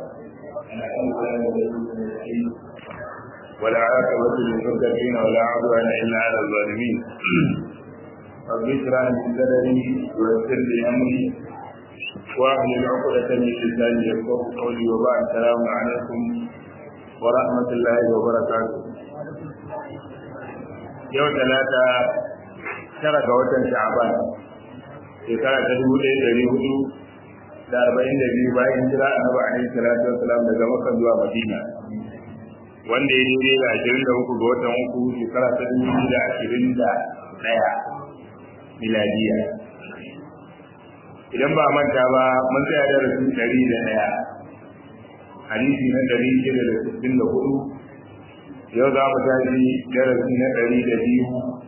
ولا عاقبة للمتقين ولا عدوان إلا على الظالمين رب اشرح لي صدري ويسر لي أمري واحلل عقدة من لساني يفقهوا قولي وبعد السلام عليكم ورحمة الله وبركاته يوم ثلاثة tara ga watan sha'aban shekara ta dubu ɗaya ɗari hudu da arba'in da biyu bayan jira annabi alaihi salatu wassalam daga makka zuwa madina wanda ya daidai da ashirin da uku ga watan uku shekara ta dubu biyu da ashirin da ɗaya miladiya idan ba manta ba mun tsaya da rasu ɗari da ɗaya hadisi na ɗari shida da sittin da hudu yau za mu tashi darasi na ɗari da biyu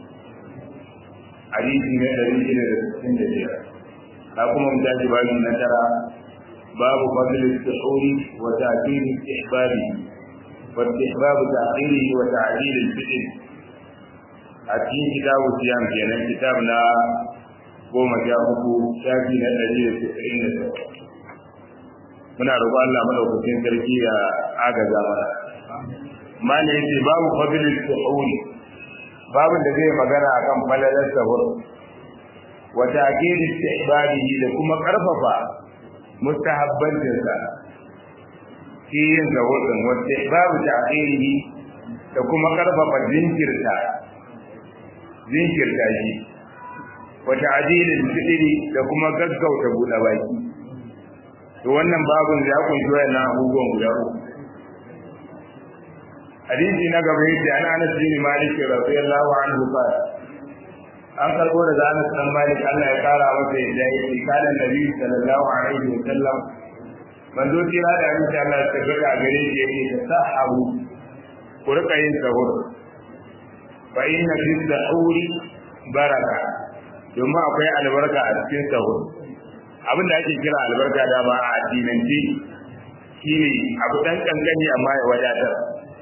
hadisi na ɗari shida da sittin da biyar ka kuma mu tashi babu na tara babu fadl al-suhuri wa ta'khir al-ihbabi wa istihbab ta'khirihi wa ta'dil al-fitr a cikin kitabu siyam kenan kitab na goma sha uku shafi na ɗari da sittin da takwas muna roƙon Allah madaukakin sarki ya agaza mana mana yace babu fadl al-suhuri babin da zai magana akan falalar sahur wa ta'kid istihbabihi da kuma karfafa mustahabbancin sa shi yin sahur din wa istihbabu ta'khirihi da kuma karfafa jinkirta jinkirta shi wa ta'dil al-fitri da kuma gaggauta buɗe baki to wannan babin ya kunshi wayannan abubuwan guda uku hadisi na gaba yadda an anas bin malik radiyallahu anhu qala an karbo daga anas bin malik Allah ya kara masa yadda yake kana nabi sallallahu alaihi wa sallam manzo tira da abin da Allah ya tabbata a gare shi yake ta sahabu ku rika yin sahur fa inna fi sahuri baraka domin akwai albarka a cikin sahur abin da ake kira albarka da ba a addinance shine abu dan kankani amma ya wadatar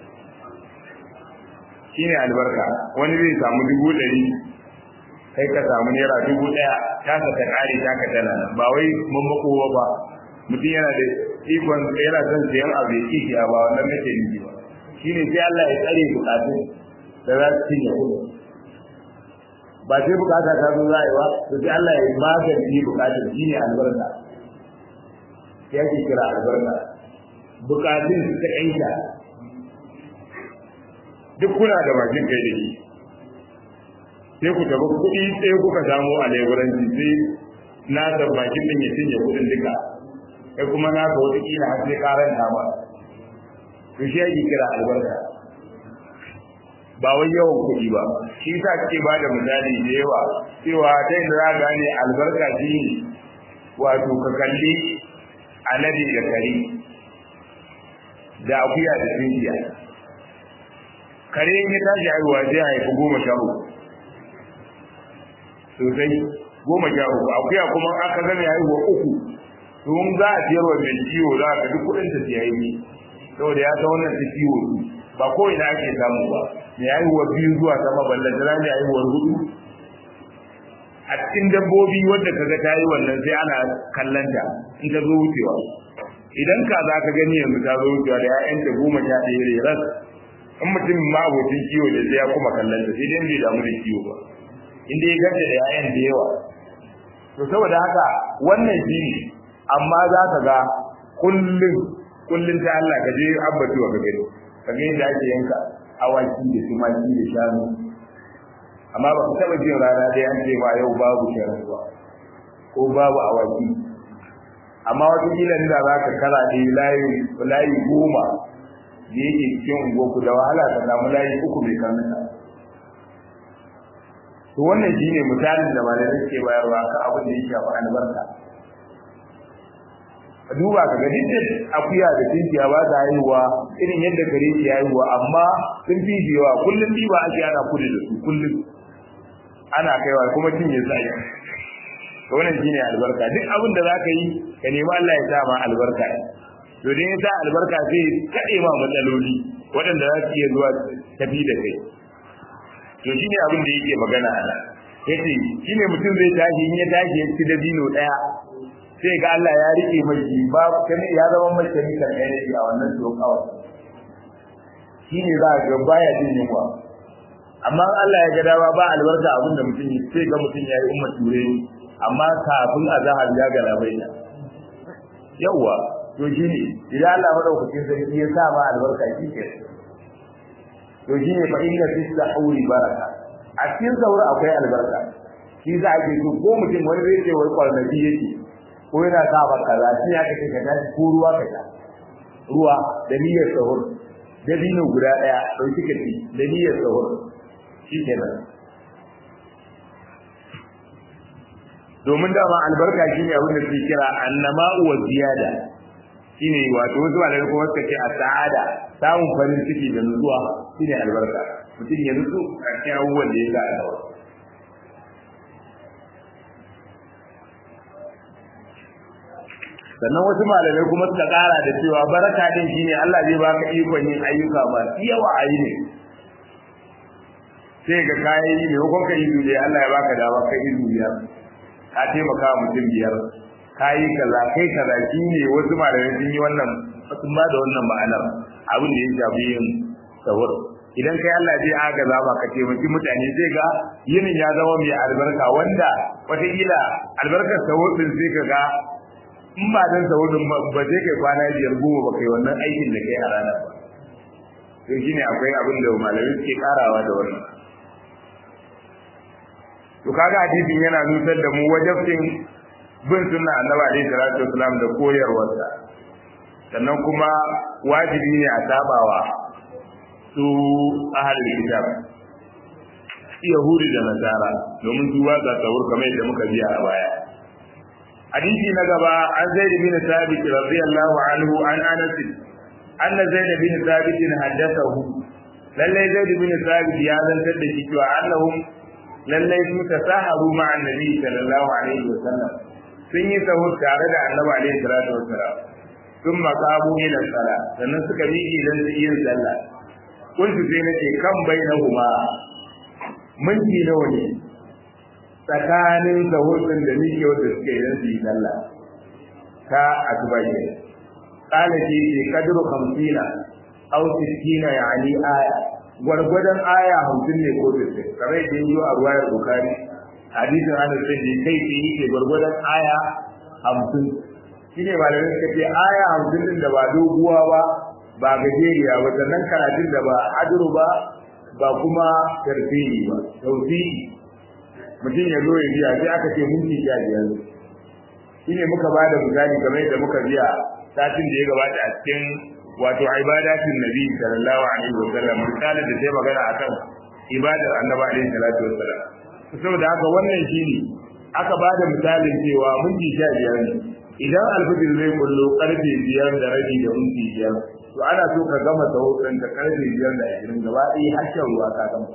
shi ne albarka wani zai samu dubu ɗari kai ka samu naira dubu ɗaya tasa ta ƙare ta ka tana ba wai mun makowa ba mutum yana da ikon yana son sayan abu ya kishi a ba wannan nake nufi ba shi ne sai Allah ya tsare bukatun da za su cinye kuɗi ba sai bukata ta zo za a yi ba to sai Allah ya magance bukatun shi ne albarka ya ke kira albarka bukatun su ta ƴanka duk kuna da bakin kai da shi sai ku tabi kuɗi sai kuka samu a leburanci sai na da bakin ɗin ya cinye kuɗin duka sai kuma na ga wata kila har sai karan ba to shi ake kira albarka ba wai yawan kuɗi ba shi sa kake ba da misali da yawa cewa ta yin za gane albarka shi ne wato ka kalli alade da kare da akuya da tsinkiya kare in ya tashi haihuwa sai haifi goma sha uku sosai goma sha uku akuya kuma aka gane haihuwa uku to in za a ciyar wa mai ciwo za ka duk kuɗin ta siya yi saboda ya san wannan ta ciwo su ba ko ina ake samu ba mai haihuwa biyu zuwa sama ballan da mai haihuwar hudu a cikin dabbobi wanda kaga ta yi wannan sai ana kallanta in ta zo wucewa idan ka za ka gani yanzu ta zo wucewa da 'ya'yanta goma sha ɗaya ras in mutum ma abokin kiwo da sai ya kuma kallon ta sai dai bai damu da kiwo ba inda ya gaje da yayan da yawa to saboda haka wannan shi ne amma za ka ga kullum kullum ta Allah ka je abbatuwa ka gani ka ga yadda ake yanka awaki da tumaki da shanu amma ba ka taɓa jin rana dai an ce ma yau babu shanu ba ko babu awaki amma wata kila da za ka kara ne layi goma da yake cikin unguwarku da wahala ka samu layi uku mai kanuka to wannan shine misalin da malamai suke bayarwa kan abin da ya shafi albarka a duba ka ga dukkan akuya da tinkiya ba ta haihuwa irin yadda kare ke haihuwa amma sun fi yawa kullum ɗiba ake ana kudu da su kullum ana kaiwa kuma cinye su ake to wannan shine albarka duk abin da zaka yi ka nemi Allah ya sa ma albarka to dan ya sa albarka sai kade ma matsaloli waɗanda za su iya zuwa tafi da kai to shine abin da yake magana a nan yace shine mutum zai tashi in ya tashi ya ci dabino daya sai ga Allah ya rike mai shi ba kani ya zama mai chemical energy a wannan tsokawa shine za ga baya jin yunwa amma Allah ya ga dawa ba albarka abin da mutum sai ga mutum ya yi umma ture amma kafin azhar ya ga labaina yawa to shine idan Allah madaukakin sarki ya sa ma albarka shi ke to shine fa inna fi sahuri baraka a cikin saura akwai albarka shi za a ke so ko mutum wani zai ce wai kwarnabi yake ko yana sa ba kaza shi ya kace ka tashi ko ruwa ka sha ruwa da niyyar sahur da dino guda daya dauki ka ci da niyyar sahur shikenan domin dama albarka shine abin da suke kira annama wa ziyada shine wato wasu malamai kuma suka ce a sa'ada samun farin ciki da nutsuwa shine albarka mutum ya nutsu a cikin abubuwan da ya sa a gaba sannan wasu malamai kuma suka kara da cewa baraka din shine Allah zai baka ikon yin ayyuka masu yawa a yi ne sai ga kayan yi ne ko ka yi duniya Allah ya baka dama kai yi duniya ka taimaka wa mutum biyar ka yi kaza kai kaza shine wasu malamai sun yi wannan sun ba da wannan ma'anar abin da ya shafi yin sahur idan kai Allah zai agaza ba ka taimaki mutane zai ga yinin ya zama mai albarka wanda wataƙila albarkar sahur din sai ka ga in ba dan sahudin ba sai kai kwana biyar goma ba kai wannan aikin da kai a ranar ba to shine akwai abin da malamai suke karawa da wannan to kaga hadisin yana nutar da mu wajibcin bin sunna annabi alaihi salatu wasalam da koyarwarsa sannan kuma wajibi ne a sabawa su ahlul kitab yahudi da nasara domin su ba za sahur kamar yadda muka biya a baya حديث نجبا عن زيد بن ثابت رضي الله عنه عن انس ان زيد بن ثابت حدثه لله زيد بن ثابت يا زنتر da shi cewa annahum lalle su tasaharu ma annabi sallallahu alaihi wasallam sun yi sahur tare da annabi alaihi salatu wasallam sun makabu ila sala sannan suka miƙe dan yin sallah kuntu sai nace kan bainahuma minti nawa ne tsakanin sahurɗin da nike wanda suke idan su yi sallah ta asuba ne kala ce ce kadru hamsina aw sittina yani aya gwargwadon aya hamsin ne ko sittin kamar yadda yi a ruwayar bukari hadisin anas sai da kai ce yake gwargwadon aya hamsin shine malamai suka ce aya hamsin din da ba doguwa ba ba gajeriya ba sannan karatun da ba haduru ba ba kuma tarfihi ba tausihi mutum ya zo ya biya sai aka ce minti sha biyar shi ne muka ba da misali kamar yadda muka biya satin da ya gabata a cikin wato ibadatin nabi sallallahu alaihi wa sallam misalin da sai magana akan ibadar annabi alaihi salatu wa sallam saboda haka wannan shine aka ba da misalin cewa minti sha biyar ne idan alfijir zai kullo karfe biyar da rabi da minti biyar to ana so ka gama sahutun da karfe biyar da ashirin gaba ɗaya har shan ruwa ka gama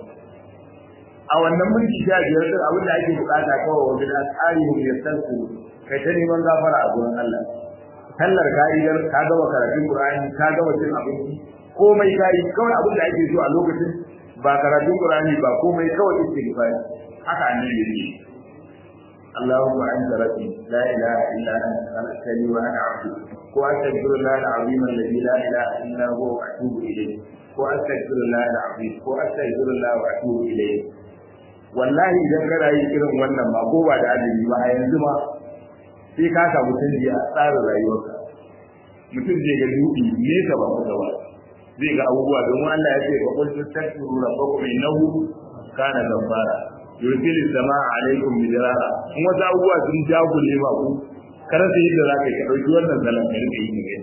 a wannan minti sha biyar din abin da ake bukata kawai wajen asarihim ya san su kai ta neman gafara a gurin Allah sallar ka'idar ka gama karatun Qur'ani ka gama cin abinci komai kai kawai abin da ake so a lokacin ba karatun Qur'ani ba komai kawai istighfar haka annabi yake اللهم انت ربي لا اله الا انت خلقتني وانا عبدك واستغفر الله العظيم الذي لا اله الا هو واتوب اليه واستغفر الله العظيم واستغفر الله واتوب اليه wallahi idan kana yi irin wannan ba ko ba da adali ba a yanzu ma sai ka samu canji a tsarin rayuwarka mutum zai ga dubi nesa ba kusa ba zai ga abubuwa domin Allah ya ce fa qul tastaghfiru rabbakum innahu kana ghaffara yursilu samaa alaikum bidirara in wasu abubuwa sun jagule ma ku karasa yadda za ka yi ka ɗauki wannan zalan ka rika yi ne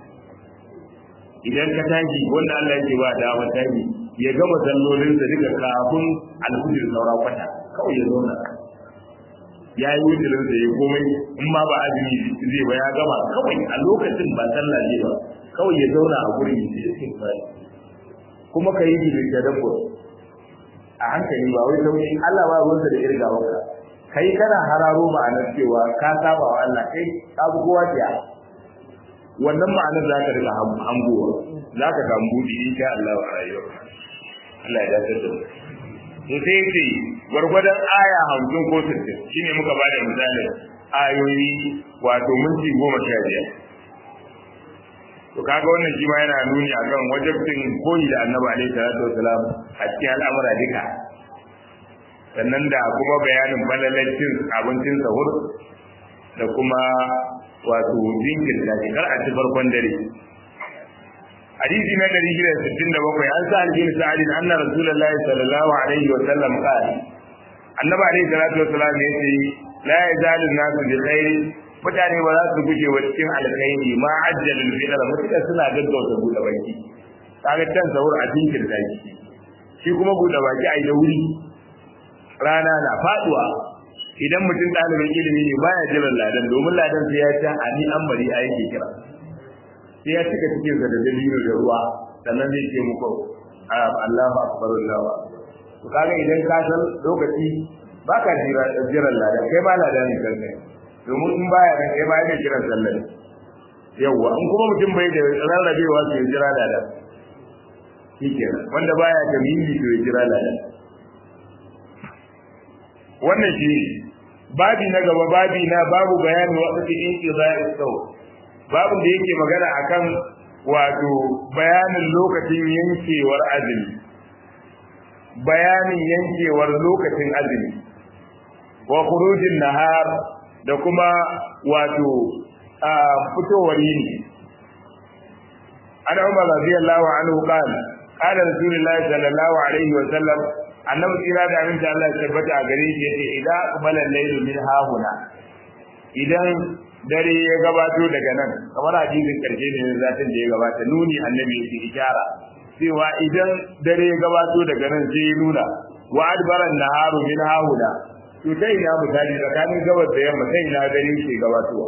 idan ka tashi wanda Allah ya ce ba dama tashi ya gama sallolinsa duka kafin alhujir saura kwata kawai ya zauna ya yi wujirinsa ya komai in ma ba azumi zai ba ya gama kawai a lokacin ba sallah zai ba kawai ya zauna a gurin ya ce cikin fari kuma ka yi shi da tadabbur a hankali ba wai sauki Allah ba ruwansa da irgawarka kai kana hararo ma'anar cewa ka saba wa Allah kai ka bi kowa jiya wannan ma'anar za ka riga hangowa za ka samu buɗi insha Allah a rayuwarka Allah ya dace da mu to sai yace gwargwadon aya 50 ko 60 shine muka bada misali ayoyi wato minti goma sha biyar to kaga wannan shi ma yana nuni akan wajibcin koyi da annabi alaihi salatu wasalam a cikin al'amura duka sannan da kuma bayanin balalacin abincin sahur da kuma wato jinkirta shi kar a ci farkon dare hadisi na 667 an sa bin sa'id anna rasulullahi sallallahu alaihi wa sallam qala annabi alaihi salatu wasalam ya ce la yazalu nasu bi khairi mutane ba za su guje wa cikin alkhairi ma ajjalul fitr mutaka suna gaggauta buɗe baki kaga can sahur a jinkirta shi shi kuma buɗe baki a yi da wuri rana na faduwa idan mutum ɗalibin ilimi ne baya jiran ladan domin ladan sai ya ta ani an bari a yake kira sai ya cika cikin sa da dalilo da ruwa sannan zai ce muku Allahu akbar Allahu to kaga idan ka san lokaci baka jira jiran ladan kai ba ladan ne kanka domin in baya nan kai ba yake kiran sallar yawwa in kuma mutum bai da rarrabewa sai ya jira ladan shikenan wanda baya tamimi to ya jira ladan wannan shi babi na gaba babi na babu bayanin wasu cikin izari sau babu da yake magana akan wato bayanin lokacin yankewar azumi bayanin yankewar lokacin azumi wa khurujin nahar da kuma wato fitowar yini ana umar radiyallahu anhu qala qala rasulullahi sallallahu alaihi wa sallam annabi kira da aminta Allah ya tabbata a gare shi yace idan aqbala al-layl min hahuna idan dare ya gabato daga nan kamar hadisin karshe ne na zatin da ya gabata nuni annabi yake ishara cewa idan dare ya gabato daga nan sai ya nuna wa adbara an-naharu min hahuna to sai ina misali tsakanin gabas da yamma sai ina dare ke gabatowa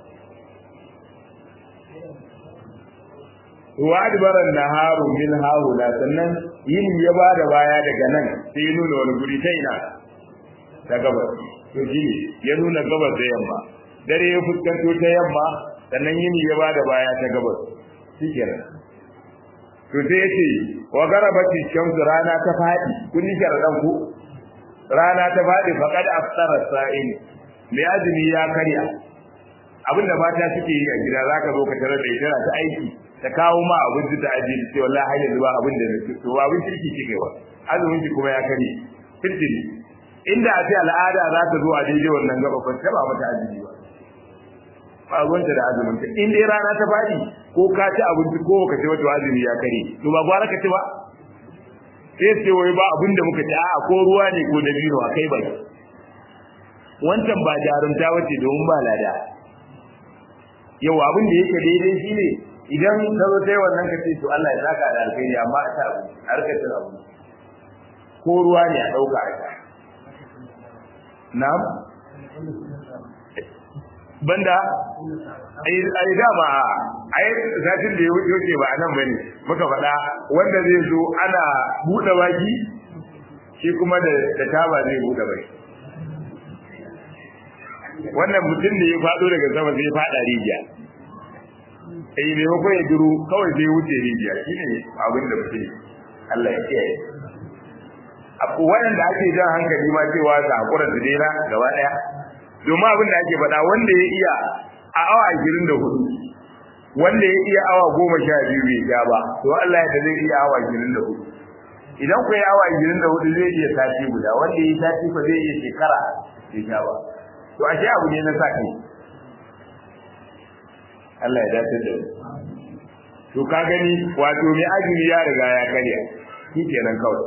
wa adbara an-naharu min hahuna sannan yin ya ba da baya daga nan sai ya nuna wani guri ta ina ta gabas to shi ya nuna gabas da yamma dare ya fuskanto ta yamma sannan yini ya ba da baya ta gabas shi kenan to sai ya ce wa garabati shamsu rana ta faɗi kun yi sharaɗan ku rana ta faɗi faqad aftara sa'in mai azumi ya karya abinda mata suke yi a gida zaka zo ka tarar da ita ta aiki ta kawo ma abinci ta ajiye ta ce wallahi har yanzu ba abin da nake to ba abin kirki kike wa azumin ki kuma ya kare kirkiri inda a ce al'ada za ta zo a daidai wannan gaba ba ta ba mata azumi ba ba gwanta da azumin ta in dai rana ta fadi ko ka ci abinci ko ka ci wata azumi ya kare to ba gwara ka ci ba sai ce wai ba abin da muka ci a'a ko ruwa ne ko dabino a kai bai wancan ba jarumta wace domin ba lada yau abin da yake daidai shine idan ka zo sai wannan ka ce to Allah ya saka da alkhairi amma a ta abu a rika cin abu ko ruwa ne a dauka a ta na'am banda ai ai dama ai zatin da ya wuce ba nan bane muka faɗa wanda zai zo ana buɗe baki shi kuma da da taba zai buɗe baki wannan mutum da ya faɗo daga sama zai faɗa rijiya eh ne ko ya duru kawai sai wuce rijiya shine abin da mutum Allah ya kiyaye abu wanda ake jan hankali ma cewa sa hakura da dena gaba daya domin abin da ake faɗa wanda ya iya a awa 24 wanda ya iya awa 12 bai ja ba to Allah ya zai iya awa 24 idan ku yi awa 24 zai iya sati guda wanda ya sati fa zai iya shekara bai ja ba to ashe abu ne na sa kai Allah ya dace da to ka gani wato mai azumi ya riga ya karya kenan kawai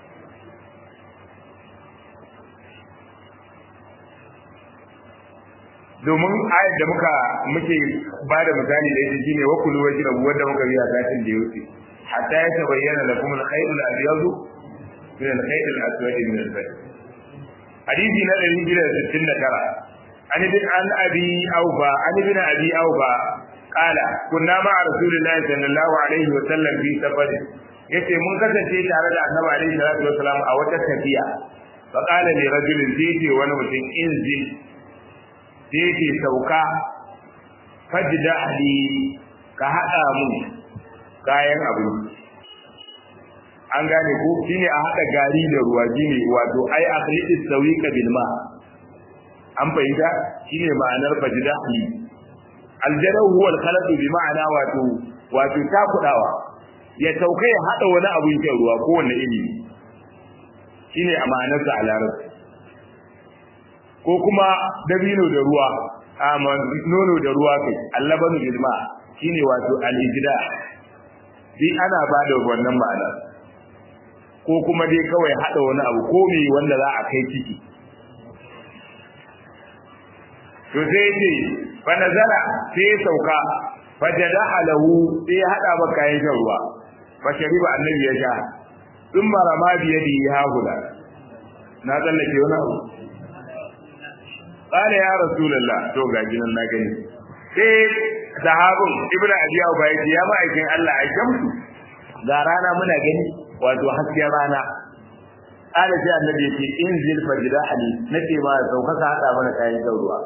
domin ayat da muka muke ba da misali da ita shine wa kullu wajra wanda muka biya satin da yake hatta ya tabayyana lakum al-khayr al-abyad min al-khayr al-aswad min al-fajr hadisi na 269 عن ابن عن ابي اوفى عن ابن ابي اوفى قال كنا مع رسول الله صلى الله عليه وسلم في سفر yace mun kasance tare da annabi alaihi salatu wasalam a wata tafiya fa qala li rajulin zai wani mutum in zai zai sauka fajda ali ka hada mu kayan abu an gane ko shine a hada gari da ruwa shine wato ai akhliqis sawiqa bil ma an fahimta shine ma'anar fajdahi aljadahu huwa al-khalatu bi ma'ana wato wato takudawa ya taukai ya hada wani abun shan ruwa ko wani iri shine a ma'anarsa a larabci ko kuma dabino da ruwa a nono da ruwa kai allabanu bil ma shine wato al-ijda bi ana ba da wannan ma'ana ko kuma dai kawai hada wani abu ko me wanda za a kai ciki to sai ce fa nazara sai sauka fa jadaha lahu sai hada ba kayan shan ruwa fa shariba annabi ya sha sun marama biyadi ya hula na tsallake wani abu qala ya rasulullah to ga ginan na gani sai sahabin ibnu abi abu bai ya ma'aikin Allah a shamsu ga rana muna gani wato hasken rana qala sai annabi ya ce in zil fajda ali nace ma sauka ka hada mana kayan shan ruwa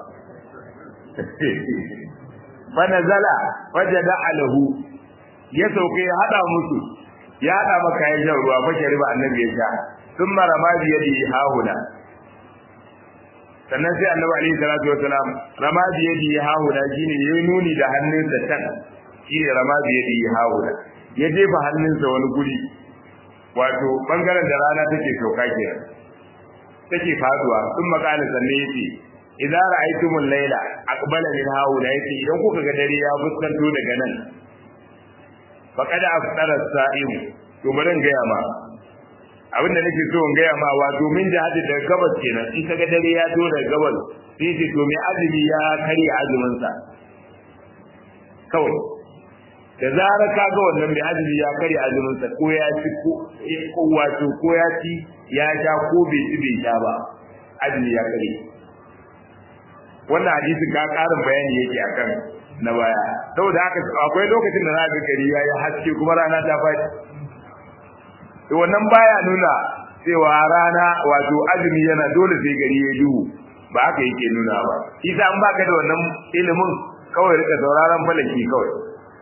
fa nazala fajada alahu ya sauke ya hada musu ya hada maka kayan shan ruwa fa shariba annabi ya sha sun marama biyadi hahuna sannan sai annabi alaihi salatu wasalam rama bi yadi hahuna shine yayi nuni da hannunsa can shine rama bi yadi hahuna ya jefa hannunsa wani guri wato bangaren da rana take sauka kenan take faduwa sun makala sanne yace idza ra'aytumul layla aqbala min hahuna yace idan kuka ga dare ya fuskanto daga nan faqad aftara as-sa'im to bari ga ma abin da nake so in gaya ma wa domin jihadi daga gabas kenan in kaga dare ya zo daga gabas sai ce to mai azumi ya karya azumin sa kawai da zara ka ga wannan mai azumi ya karya azumin sa ko ya ci ko wato ko ya ci ya sha ko bai ci bai sha ba azumi ya karya wannan hadisi ka karin bayani yake akan na baya saboda haka akwai lokacin da za ga gari ya yi haske kuma rana ta faɗi to wannan baya nuna cewa rana wato azumi yana dole sai gari ya duhu ba haka yake nuna ba isa an baka da wannan ilimin kawai rika sauraron falaki kawai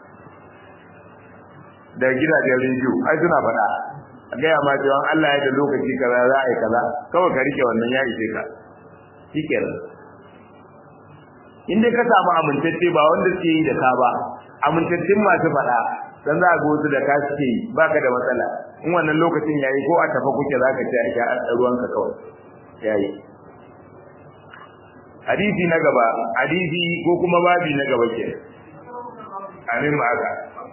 da gidajen rediyo ai suna faɗa a gaya ma cewa Allah ya da lokaci kaza za a yi kaza kawai ka rike wannan ya ishe ka shikenan in dai ka samu amintacce ba wanda suke yi da ka ba amintaccen masu faɗa dan za a ga wasu da ka suke yi baka da matsala in wannan lokacin yayi ko a tafa kuke zaka ci a sha ruwanka kawai yayi hadisi na gaba hadisi ko kuma babi na gaba ke amin ma haka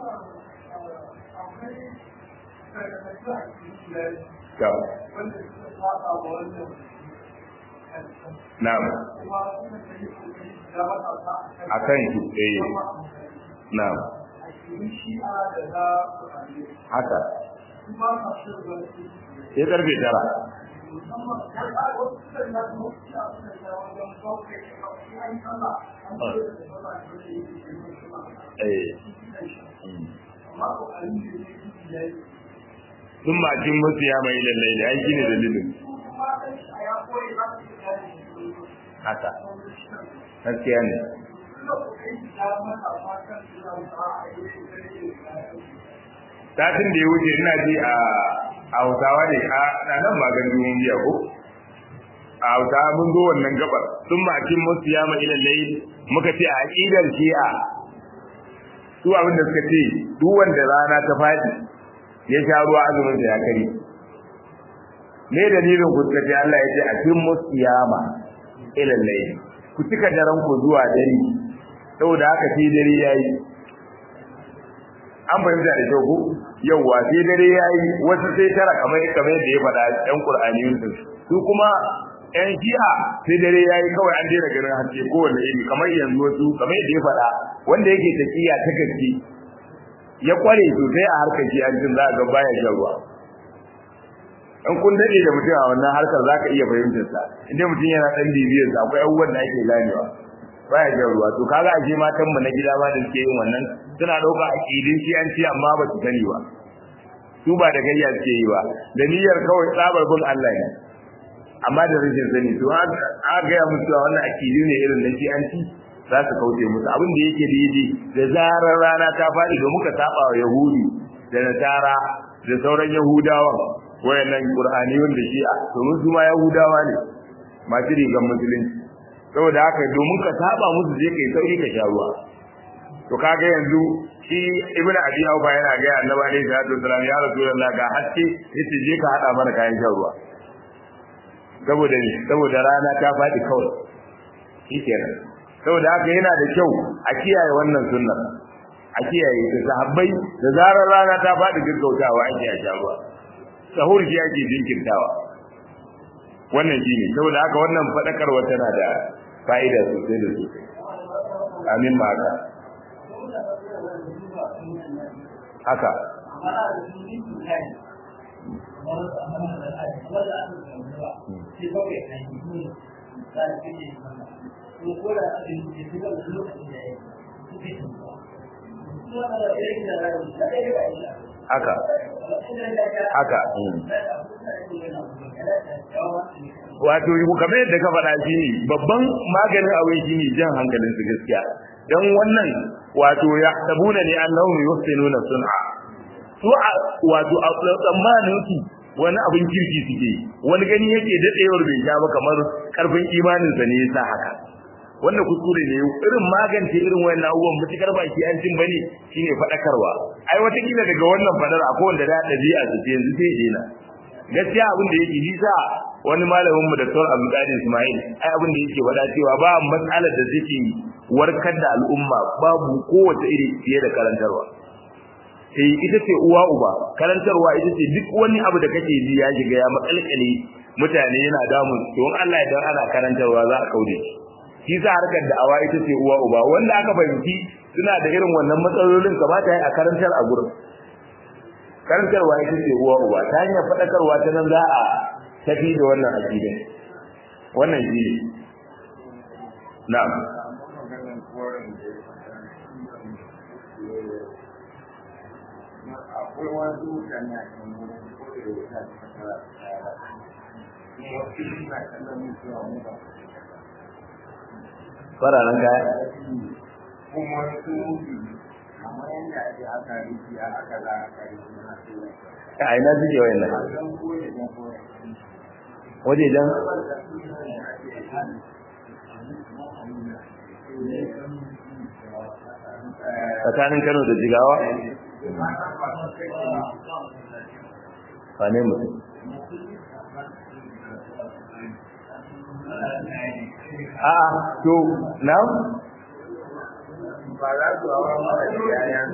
Na'am. Akan shi eh. Na'am. haka ya karfe tara sun macin musu ya mai lallai da aiki ne dalilin haka gaskiya ne satin da ya wuce ina ji a hausawa ne a nan ba gandu mun biya ko a hausawa mun zo wannan gabar sun makin musu ya ma ilal layl muka ce a aqidar shi'a su abin da suka ce duk wanda rana ta fadi ya sha ruwa azumin da ya kare me dalilin ku suka ce Allah ya ce a cikin musu yama ilal layl ku cika daren ku zuwa dare saboda haka sai dare yayi an fahimta da kyau ko yawwa sai dare yayi wasu sai tara kamar kamar yadda ya faɗa ɗan Qur'aniyun din su kuma ƴan Shi'a sai dare yayi kawai an daina ganin haske kowanne iri kamar yanzu wasu kamar yadda ya faɗa wanda yake tafiya ta gaske ya kware sosai a harkar shi an jin za ga baya shan ruwa in kun dade da mutum a wannan harkar za ka iya fahimtar sa inda mutum yana ɗan bibiyar sa akwai abubuwan da ake ganewa baya shan ruwa to kaga ashe matan mu na gida ma da suke yin wannan suna dauka akidin shi an ci amma ba su sani ba su ba da gayya suke yi ba da niyyar kawai tsabar bin Allah ne amma da rashin sani to a ga ya musu wannan akidi ne irin na shi an ci za su kauce musu abin da yake daidai da zarar rana ta faɗi da muka saba wa yahudi da nasara da sauran yahudawan wayannan qur'aniyun da shi'a to su ma yahudawa ne masu rigan musulunci saboda haka domin ka saba musu je kai sauri ka sha ruwa to kaga yanzu shi ibnu abi aufa yana ga annabi alaihi salatu wasallam ya rasulullah ga haske yace je ka hada mana kayan shan ruwa saboda ne saboda rana ta faɗi kawai shikenan saboda haka yana da kyau a kiyaye wannan sunnar a kiyaye ta sahabbai da zarar rana ta faɗi gaggautawa ake a sha ruwa sahur shi ake jinkirtawa wannan shi ne saboda haka wannan faɗakarwa tana da fa'ida sosai da sosai amin ma haka haka haka haka wato kamar yadda ka faɗa shi ne babban maganin abin shi ne jan hankalin su gaskiya don wannan wato ya tabuna ne annahu yuhsinuna sun'a su wato a tsammanin su wani abin kirki suke wani gani yake dadewar bai sha ba kamar karfin imanin sa ne yasa haka wanda kuskure ne irin magance irin wayannan abubuwan mutukar baki an cin bane shine fadakarwa ai wata kila daga wannan fadar akwai wanda da dabi'a su ce yanzu sai dena gaskiya abin da yake nisa wani malamin mu Dr. Abdul Qadir Ismail ai abin da yake wada cewa ba matsalar da take warkar da al'umma babu kowace iri fiye da karantarwa sai ita ce uwa uba karantarwa ita ce duk wani abu da kake ji ya shiga ya makalkale mutane yana damun don Allah idan ana karantarwa za a kaude shi shi sa harkar da'awa ita ce uwa uba wanda aka fahimci suna da irin wannan matsalolin kamata ya a karantar a gurin karantarwa ita ce uwa uba ta hanyar faɗakarwa ta nan za a tafi da wannan aƙidin wannan shi ne na'am akwai wasu mutane a kan wurin kodai da ta kasara kuma wasu suna kallon mutuwa mu ba fararen kaya kuma su kamar yadda ake aka riki a aka za a kare su na su a ina suke wayan nan a kan kone da kone wajejen tsakanin kano da jigawa wane mutum a'a to na ba za su hawa mara da yayan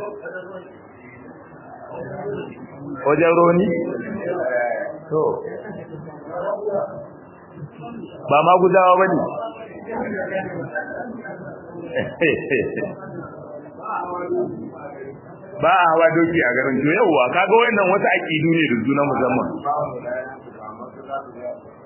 wajen roni to ba ma gudawa ba ne ba a hawa doki a garin to yauwa kaga wannan wasu aƙidu ne da juna musamman ba mu da yayan su ba masu za su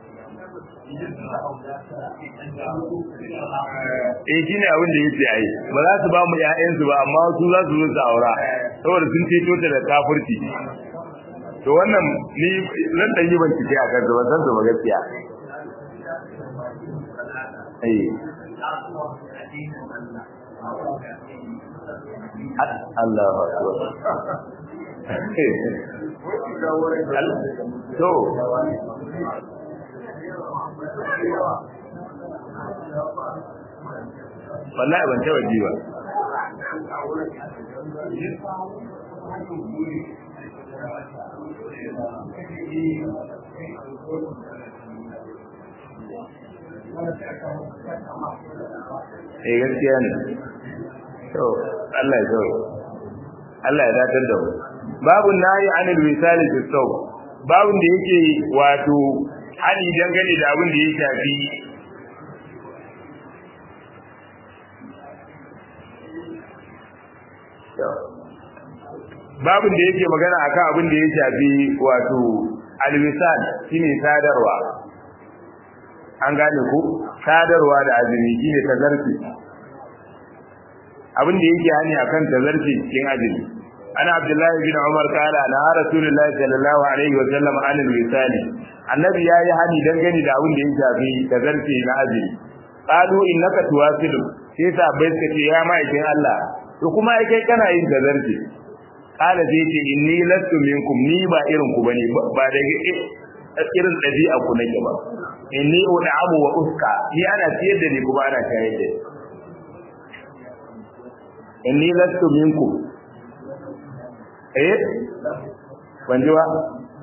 eh shine abin da yake ai ba za su ba mu ƴaƴansu ba amma su za su zo su aura saboda sun ceto ta da kafirci to wannan ni zan dan yi bincike a kansa ban san su ba gaskiya eh Allahu akbar to wallahi ban taba ji ba eh gaskiya ne to Allah ya zo Allah ya datar da mu babu nayi anil wisali fi saw babun da yake wato hali dangane da abin da ya shafi babin da yake magana akan abin da ya shafi wato alwisal shine sadarwa an gane ku sadarwa da azumi shine tazarfi abin da yake hani akan tazarfi cikin azumi ana abdullahi bin umar kala na rasulullahi sallallahu alaihi wa sallam an alwisal annabi yayi hani dangane da abin da ya shafi tazarfi na azumi qalu innaka tuwasilu sai sa bai suka ce ya ma'aikin Allah to kuma ai kai kana yin tazarfi kala sai ce inni lastu minkum ni ba irin ku bane ba da irin dabi'a ku nake ba inni ud'amu wa uska ni ana ciyar da ni kuma ana shayar da ni inni lastu minkum eh ban ji ba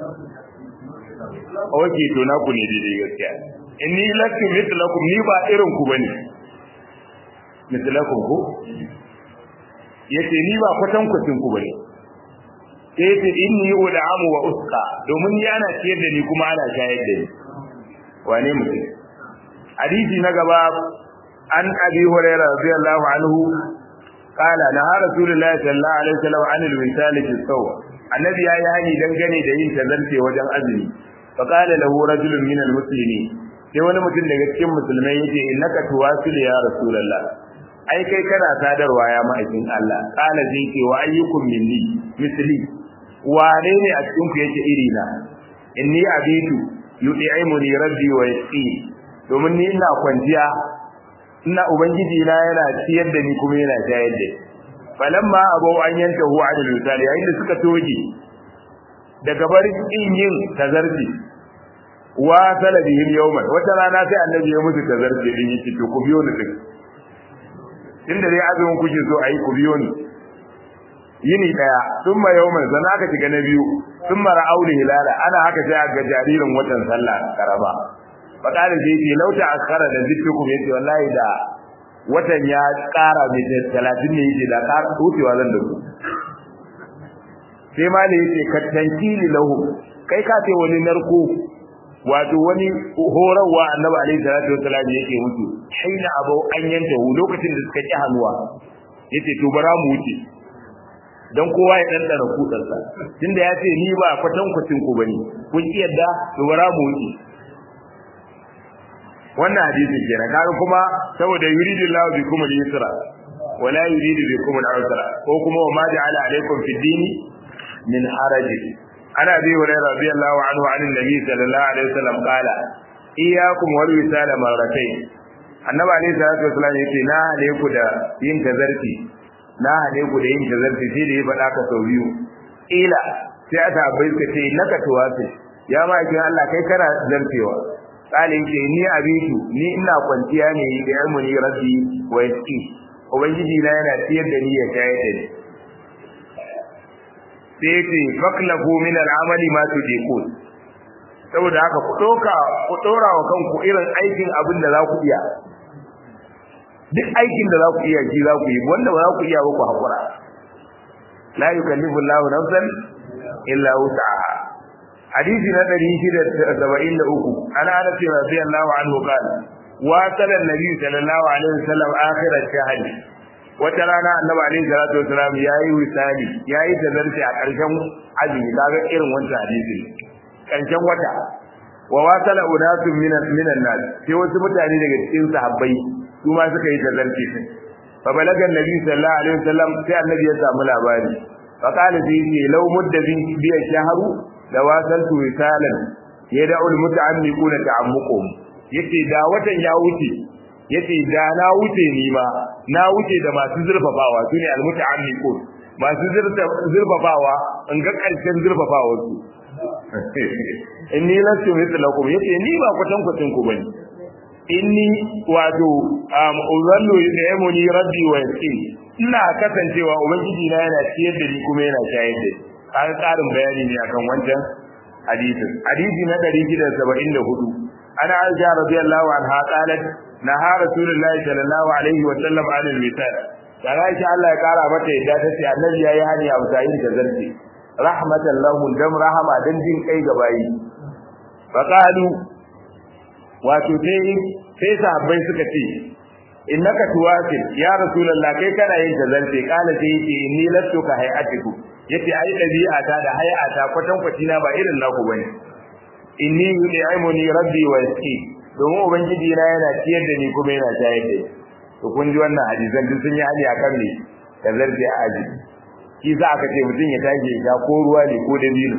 oke to na ku ne daidai gaskiya inni lastu mithlakum ni ba irin ku bane mithlakum ku yace ni ba kwatan kwatin ku bane sai yace inni ud'amu wa usqa domin ni ana ciyar da ni kuma ana shayar da ni wane mutum hadisi na gaba an abi hurairah radiyallahu anhu قال نهى رسول الله صلى الله عليه وسلم عن الوسال في الصوم النبي ya yani dangane da yin tazarce wajen azumi fa qala lahu rajulun min almuslimin sai wani mutum daga cikin musulmai yace innaka tuwasil ya rasulullah ai kai kana sadarwa ya ma'aikin Allah qala zai ce wa ayyukum minni misli wane ne a cikin ku yake iri na inni abitu yud'imuni rabbi wa yasqi domin ni ina kwanciya ina ubangiji na yana ciyar da ni kuma yana shayar da falamma abau an yanta hu adil misali yayin da suka toge daga barin yin tazarci wa salabihim yawman wata rana sai annabi ya musu tazarci din yake to ku biyo ni din inda dai azumin kuke so ayi ku biyo ni yini daya thumma yawman sana aka shiga na biyu thumma ra'auli hilala ana haka sai ga jaririn watan sallah karaba fakalin da yake lauta askara da zikrukum yace wallahi da watan ya kara mai 30 ne yake da kara tutewa zan da ku sai ma ne yake katankili lahu kai ka ce wani narko wato wani horarwa annabi alaihi salatu wasallam yake mutu haina abau an yanta hu lokacin da suka ki hannuwa yace to bara mu wuce dan kowa ya dandana kudarsa tunda ya ce ni ba kwatankwacin ku bane kun ki yadda to bara mu wuce wannan hadisi kenan kaga kuma saboda yuridu Allahu bikum al-yusra wa la yuridu bikum al-usra ko kuma wa ma ja'ala alaykum fi dini min haraj ana bi hurairah radiyallahu anhu an nabi sallallahu alaihi wasallam qala iyyakum wal wisala marratayn annabi alaihi salatu wasallam yake na hale ku da yin tazarfi na hale ku da yin tazarfi sai da ya faɗa ka sau biyu ila sai aka bai ka ce naka tuwasi ya ma kin Allah kai kana zarfewa kale yake ni abitu ni ina kwanciya ne da ilmuni rabbi wa yasqi ubangiji na yana tiyar da ni ya shayar da ni sai ce faklafu min al'amali ma tudiqun saboda haka ku doka ku dora wa kanku irin aikin abin da za ku iya duk aikin da za ku iya shi za ku yi wanda ba za ku iya ba ku hakura la yukallifu Allahu nafsan illa wus'aha hadisi na 673 ana anas radiyallahu anhu qala wa sala nabi sallallahu alaihi wasallam akhir ash-shahr wata rana annabi alaihi salatu wasallam yayi wisali yayi tazarci a karshen azumi kaga irin wannan hadisi karshen wata wa wasala unasun minan minan nas sai wasu mutane daga cikin sahabbai su ma suka yi tazarci fa balaga annabi sallallahu alaihi wasallam sai annabi ya samu labari fa qala sai ce law mudda bi shahru da wasaltu wisalan yad'u almuta'ammiquna ta'ammuqum yace da watan ya wuce yace da na wuce ni ma na wuce da masu zurfafawa sune almuta'ammiqun masu zurfafawa in ga karshen zurfafawa su inni lastu mithlakum yace ni ba kwatan kwatan ku bane inni wato um uzallu yamuni rabbi wa yasqi ina kasancewa ubangiji na yana ciyar da ni kuma yana shayar da ni kaga karin bayani ne akan wancan hadisin hadisi na 674 ana aisha radiyallahu anha qalat naha rasulullahi sallallahu alaihi wa sallam an al-misal dan aisha Allah ya kara mata yadda ta ce annabi yayi hani a mutayin da zarti rahmatan lahu dam rahama dan jin kai ga bayi faqalu wato sai sai sahabbai suka ce innaka tuwasil ya rasulullah kai kana yin tazarce kana sai yace inni lastu ka hayatiku yace ai dabi'ata da hayata kwatan kwatina ba irin naku bane inni yu'imuni rabbi wa yasqi domin ubangiji na yana ciyar da ni kuma yana shayar da ni to kun ji wannan hadisan duk sun yi hali akan ne tazarce a aji shi za aka ce mutum ya tage ya ko ruwa ne ko dabino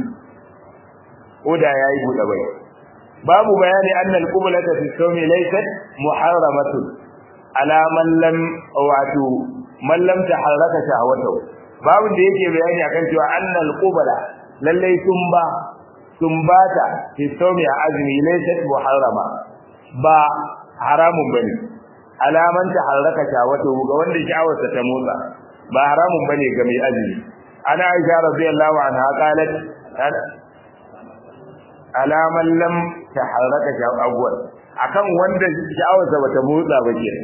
ko da yayi buɗe bai babu bayani annal qiblata fi sawmi laysat muharramatun ala man lam wato man lam taharraka shahwatahu babu da yake bayani akan cewa annal qibla lalle tumba tumbata fi sawmi azmi laysat muharrama ba haramun bane alaman ta harraka shawata ga wanda sha'awarsa ta motsa ba haramun bane ga mai azumi ana aisha radiyallahu anha qalat alaman lam taharraka sha'awar akan wanda sha'awarsa bata motsa ba ke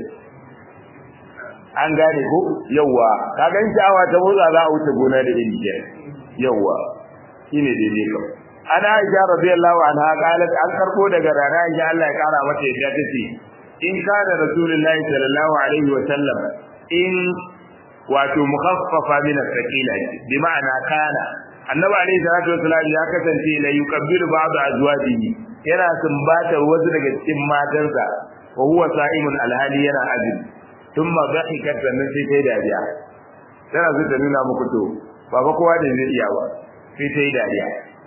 an gane ko yawa kaga sha'awa ta motsa za a wuce gona da iri ke yawa shine daidai kam ana aisha radiyallahu anha qalat an karbo daga rana aisha Allah ya kara mata yadda tace in kana rasulullahi sallallahu alaihi wa sallam in wato mukhaffafa min as-sakila bi ma'ana kana annabi alaihi salatu wasallam ya kasance la yukabbiru ba'd azwajihi yana sumbatar wasu daga cikin matansa wa huwa sa'imun alhali yana azumi thumma dhahikat sannan sai ta dariya tana so ta nuna muku to ba fa kowa da zai iya ba sai ta yi dariya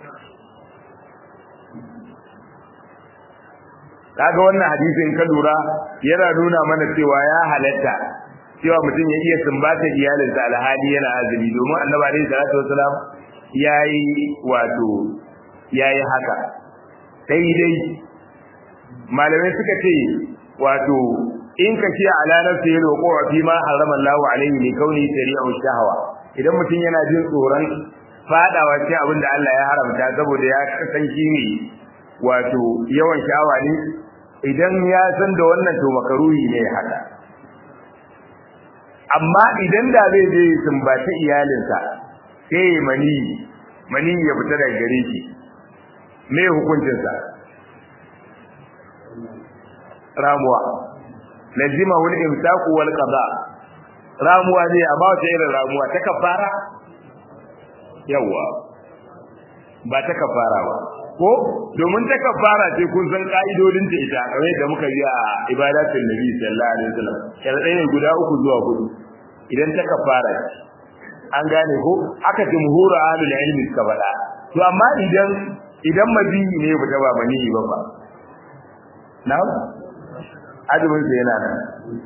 kaga wannan hadisin ka lura yana nuna mana cewa ya halatta cewa mutum ya iya sumbata iyalinsa alhali yana azumi domin annabi alaihi salatu wasalam yayi wato yayi haka sai dai malamai suka ce wato in ka ce ala nafsi ya roƙo wa fi ma harama Allah alaihi ne kauni shari'a shahawa idan mutum yana jin tsoron fadawa cikin abin da Allah ya haramta saboda ya kasance ne wato yawan sha'awa ne idan ya san da wannan to makaruhi ne haka amma idan da zai je sumbaci iyalinsa sai mani mani ya fita daga gare shi me hukuncinsa ramuwa lazima wal imsaku wal qada ramuwa ne amma wata irin ramuwa ta kafara yawa ba ta kafara ba ko domin ta kafara ce kun san ka'idodin ta ita kamar yadda muka yi a ibadatul nabi sallallahu alaihi wasallam sharadai ne guda uku zuwa hudu idan ta kafara an gane ko aka jumhuru ahlul ilmi suka faɗa to amma idan idan mabiyi ne ba ta ba mani ba ba na'am azumin sa yana nan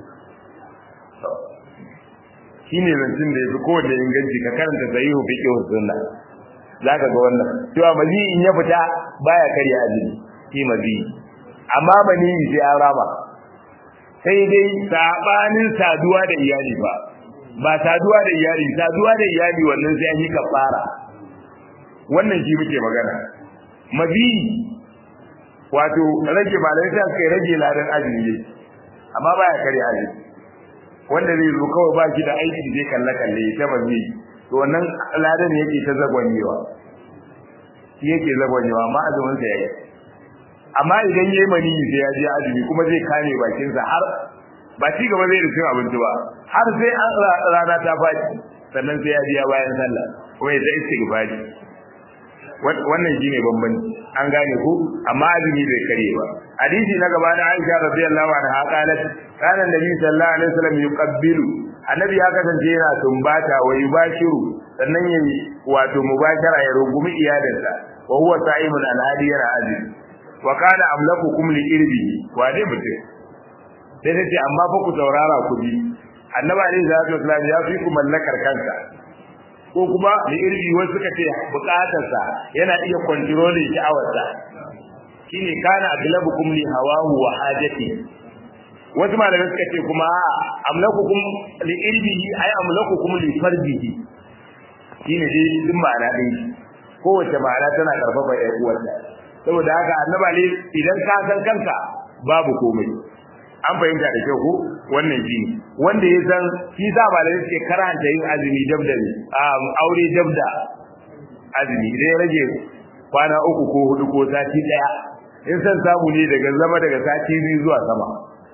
shine zancin da yafi kowanne inganci ka karanta sahihu fiqh sunna zaka ga wannan cewa mazi in ya fita baya karya azumi shi mazi amma bani sai an rama sai dai sabanin saduwa da iyali ba ba saduwa da iyali saduwa da iyali wannan sai an yi kafara wannan shi muke magana mazi wato rage malamai sai suka rage ladan azumi amma baya karya azumi wanda zai zo kawai ba shi da aiki zai kalle kalle ta mazi to wannan ladan yake ta zagwanyewa shi yake zagwanyewa amma azumin sa yayi amma idan yayi mani sai ya je azumi kuma zai kame bakin sa har ba ci gaba zai rufe abinci ba har sai an rana ta faɗi sannan sai ya biya bayan sallah kuma ya ta istighfari wannan shine bambanci an gane ku amma azumi bai kare ba hadisi na gaba da Aisha radiyallahu anha qalat kana nabi sallallahu alaihi wasallam yuqabbilu annabi ya kasance yana tumbata wa yubashiru sannan yayi wato mubashara ya rungumi iyalinsa wa huwa sa'imun alhadi yana azumi wa kana amlakukum li irbi wa dai mutum sai ta ce amma fa ku saurara ku ji annabi alaihi salatu wasallam ya fi ku mallakar kansa ko kuma li irbi wasu suka ce bukatarsa yana iya kontrolin sha'awarsa shine kana aglabukum li hawahu wa hajati wasu malamai suka ce kuma amlakukum li irbihi ay amlakukum li fardihi shine dai din ma'ana din kowace ma'ana tana karfafa ɗaya uwarta saboda haka annabi ne idan ka san kanka babu komai an fahimta da kyau ko wannan shi wanda ya san shi sa malamai suke karanta yin azumi dabda ne aure dabda azumi idan ya rage kwana uku ko hudu ko sati daya in san samu ne daga zama daga sati biyu zuwa sama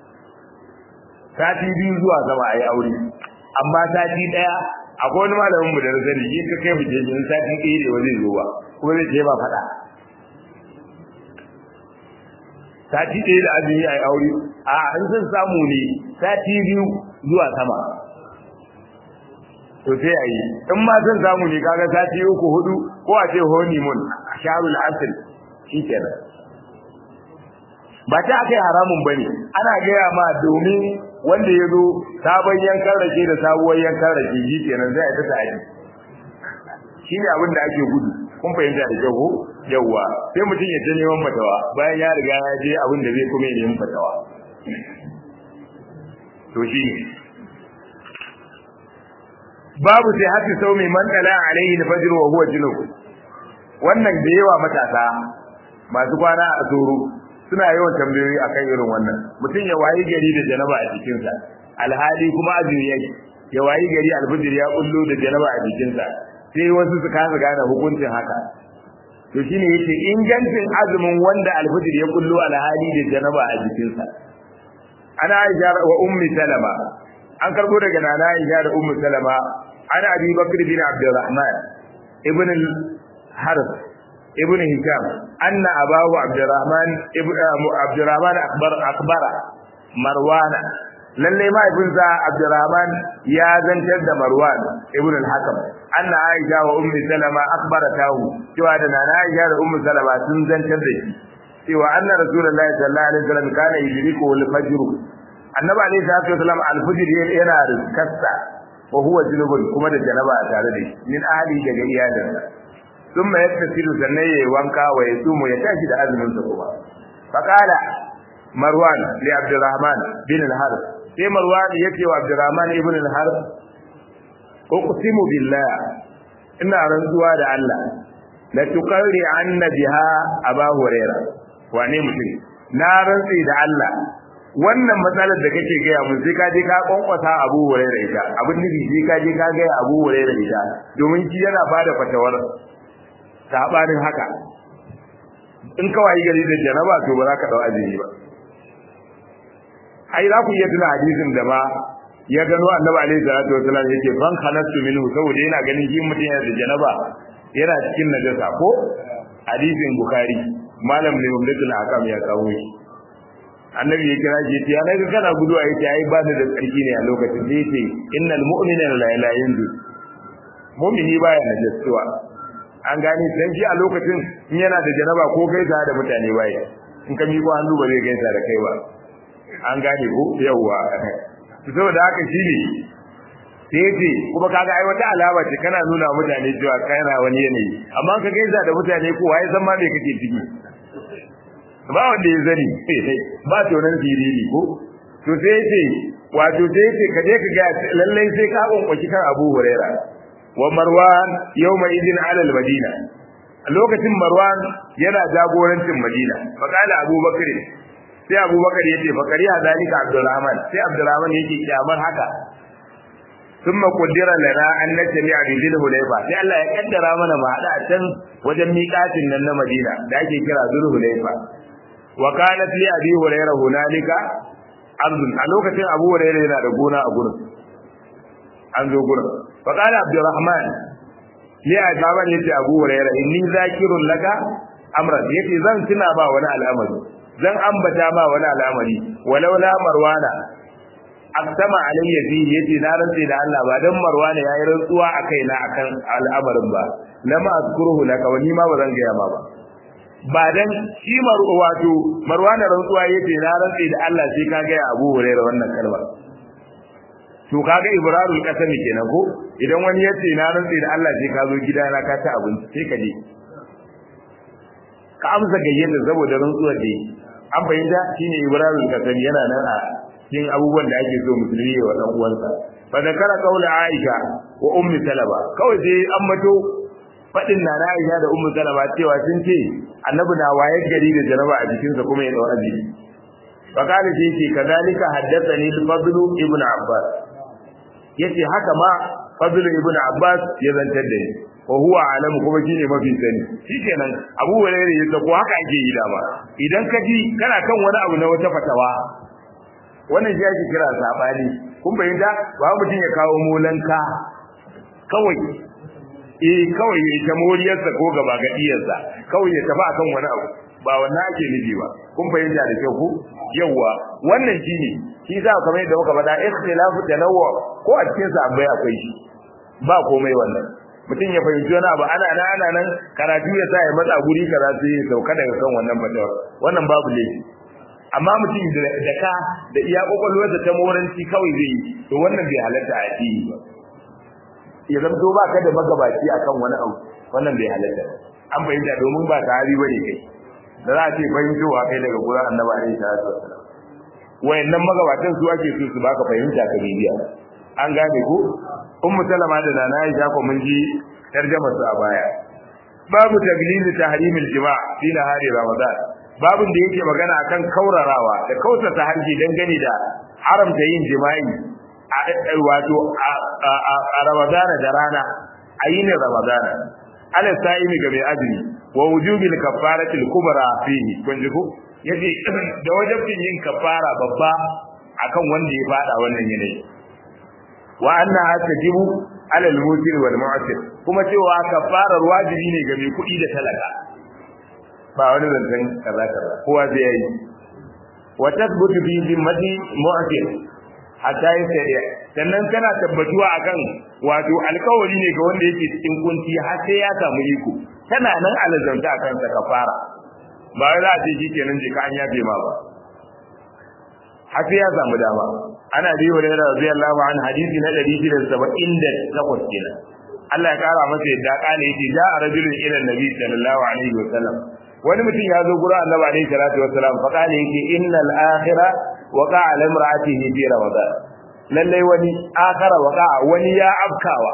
sati biyu zuwa sama a yi aure amma sati daya akwai wani malamin mu da na sani in ka kai mu je in sati ɗaya ne wani zo ba kuma zai ce ba faɗa sati ɗaya da azumi a yi aure a in san samu ne sati biyu zuwa sama to sai a yi in ma san samu ne kaga sati uku hudu ko a ce honeymoon a sharul asir shi kenan ba ta aka yi haramun ba ne ana gaya ma domin wanda ya zo sabon yankan rake da sabuwar yankan rake shi kenan zai ta ta'adi shi ne abin da ake gudu kun fahimta da kyau ko yawa sai mutum ya je neman fatawa bayan ya riga ya je abin da zai kuma ya neman fatawa to shi babu sai hasi sau mai mandala alaihi al-fajr wa huwa junub wannan da yawa matasa masu kwana a tsoro suna yawan tambayoyi akan irin wannan mutum ya wayi gari da janaba a jikinsa alhali kuma azumi yake ya wayi gari alfajir ya kullu da janaba a jikinsa sai wasu su kasa gane hukuncin haka to shine yake ingancin azumin wanda alfajir ya kullu alhali da janaba a jikinsa ana Aisha wa ummi Salama an karbo daga nana Aisha da ummi Salama ana Abi Bakr bin Abdurrahman ibn al-Harith ibn Hisham anna abahu Abdurrahman ibn Abdurrahman akbar akbara Marwana lalle mahaifinsa Abdurrahman ya zantar da Marwan ibn al-Hakam anna Aisha wa ummi Salama akhbaratahu cewa da nana Aisha da ummi Salama sun zantar da shi cewa anna rasulullahi sallallahu alaihi wasallam kana yudriku al-fajr annabi alaihi salatu wasallam al-fajr yana rizkarsa wa huwa junubun kuma da janaba tare da shi min ahli daga iyalinsa thumma yaktasilu sannan yayi wanka wa yasumu ya tashi da azumin sa kuma faqala marwan li abdurrahman bin al-harith sai marwan yace wa abdurrahman ibn al-harith uqsimu billah ina rantsuwa da Allah la tuqarri anna biha aba hurairah wane mutum na rantsi da Allah wannan matsalar da kake gaya mun sai ka je ka kwankwasa Abu Hurairah ita abin nufi sai ka je ka gaya Abu Hurairah ita domin shi yana bada fatawar sabanin haka in ka wayi gari da janaba to ba za ka dau azumi ba ai za ku iya tuna hadisin da ba ya gano Annabi alaihi salatu wasallam yake ban khalastu minhu saboda yana ganin shi mutum yana da janaba yana cikin najasa ko hadisin Bukhari malam ne umdatul akam ya kawo shi annabi ya kira shi ya naga kana gudu a yace ai ba da tsarki ne a lokacin da yace innal mu'mina la ilaha illa mu'mini baya najasuwa an gane dan shi a lokacin in yana da janaba ko gaisa da mutane baya in ka miƙo hannu ba zai gaisa da kai ba an gane ko yawwa saboda haka shine sai yace kuma kaga ai wata alama ce kana nuna mutane cewa kana wani yanayi amma ka gaisa da mutane ko wai san ma me kake ciki ba wanda ya zani ba tonan siriri ko to sai yace wato sai yace ka je ka ga lallai sai ka kunkuki kan Abu Huraira wa Marwan yawma idin ala al-Madina lokacin Marwan yana jagorancin Madina fa kala Abu Bakr sai Abu Bakr yace fa kariya zalika Abdurrahman sai Abdurrahman yake kiyamar haka ثم قدر لنا أن نجمع بذي الهليفة sai Allah ya kaddara mana mu hada can wajen miƙatin nan na Madina da ake kira Dhul Hulaifa wa kanat li abi hurairah hunalika ardun a lokacin abu hurairah yana da gona a gurin an zo gurin fa qala abdurrahman li ajaban yace abu hurairah inni zakirun laka amran yace zan tuna ba wani al'amari zan ambata ba wani al'amari walau la marwana aksama alayya fihi yace na rantse da Allah ba dan marwana yayi rantsuwa akai na akan al'amarin ba lama azkuruhu laka wani ma ba zan ga ma ba ba dan shi wato marwana rantsuwa yace na rantsi da Allah sai ka ga Abu Hurairah wannan kalma to kaga ibrarul qasami kenan ko idan wani yace na rantsi da Allah sai ka zo gidana ka ta abinci sai ka je ka amsa gayyata saboda rantsuwar da an fahimta shine ibrarul qasami yana nan a cikin abubuwan da ake so musulmi ya wa dan uwansa fa zakara qaula aisha wa ummi salama kawai sai an mato fadin na Aisha da Ummu Salama cewa sun ce annabi na waye gari da jaraba a jikinsa kuma ya dau azumi fa kana shi ce kadalika haddathani al-Fadl ibn Abbas yace haka ma Fadl ibn Abbas ya zantar da ni wa huwa alamu kuma shine mafi sani shikenan Abu Hurairah yace ko haka ake yi dama idan ka ji kana kan wani abu na wata fatawa wannan shi ake kira sabani kun bayyana ba mutum ya kawo molanka kawai eh kawai ya ta moriyarsa ko gaba gadiyarsa kawai ya tafi akan wani abu ba wannan ake nufi ba kun fahimta da kyau ku yawa wannan shine shi za kamar yadda muka faɗa ikhtilafu tanawwu ko a cikin sa abai akwai shi ba komai wannan mutum ya fahimci wani abu ana nan ana nan karatu ya sa ya matsa guri kaza sai ya sauka daga kan wannan fatawar wannan babu laifi amma mutum da ka da iya kokolwarsa ta moranci kawai zai yi to wannan bai halatta a yi ba ya zamto ba ka da magabaci akan wani abu wannan bai halatta an fahimta domin ba sahabi bane kai da za a ce fahimtowa kai daga gurin annabi alaihi salatu wassalam wayannan magabatan su ake so su baka fahimta ka bibiya an gane ko ummu salama da nana aisha ko mun ji tarjama su a baya babu taglizi tahrimil jima' fi nahari ramadan babun da yake magana akan kaurarawa da kausata hanji dangane da haramta yin jima'i a wato a ramadana da rana a yinin ramadana ala sa'imi ga mai azumi wa wujubil kafaratil kubra fihi kun ji ko yace da wajibin yin kafara babba akan wanda ya fada wannan yanayi wa anna tajibu ala al-musir wal mu'sir kuma cewa kafarar wajibi ne ga mai kuɗi da talaka ba wani zancen kaza kaza kowa zai yi wa tathbutu fi zimmati mu'sir hatta yasriya sannan kana tabbatuwa akan wato alkawari ne ga wanda yake cikin kunci har sai ya samu iko tana nan alazanta akan sa kafara ba za a ce shi kenan je ka an yafe ma ba har sai ya samu dama ana bi wa da radiyallahu an hadisi na 678 kenan Allah ya kara masa yadda kana yace ja rajulun ila nabi sallallahu alaihi wasallam wani mutum ya zo gurin annabi alaihi salatu wasallam fa kana yace innal akhira waqa ala imra'atihi fi ramadan lalle wani akhara waqa wani ya afkawa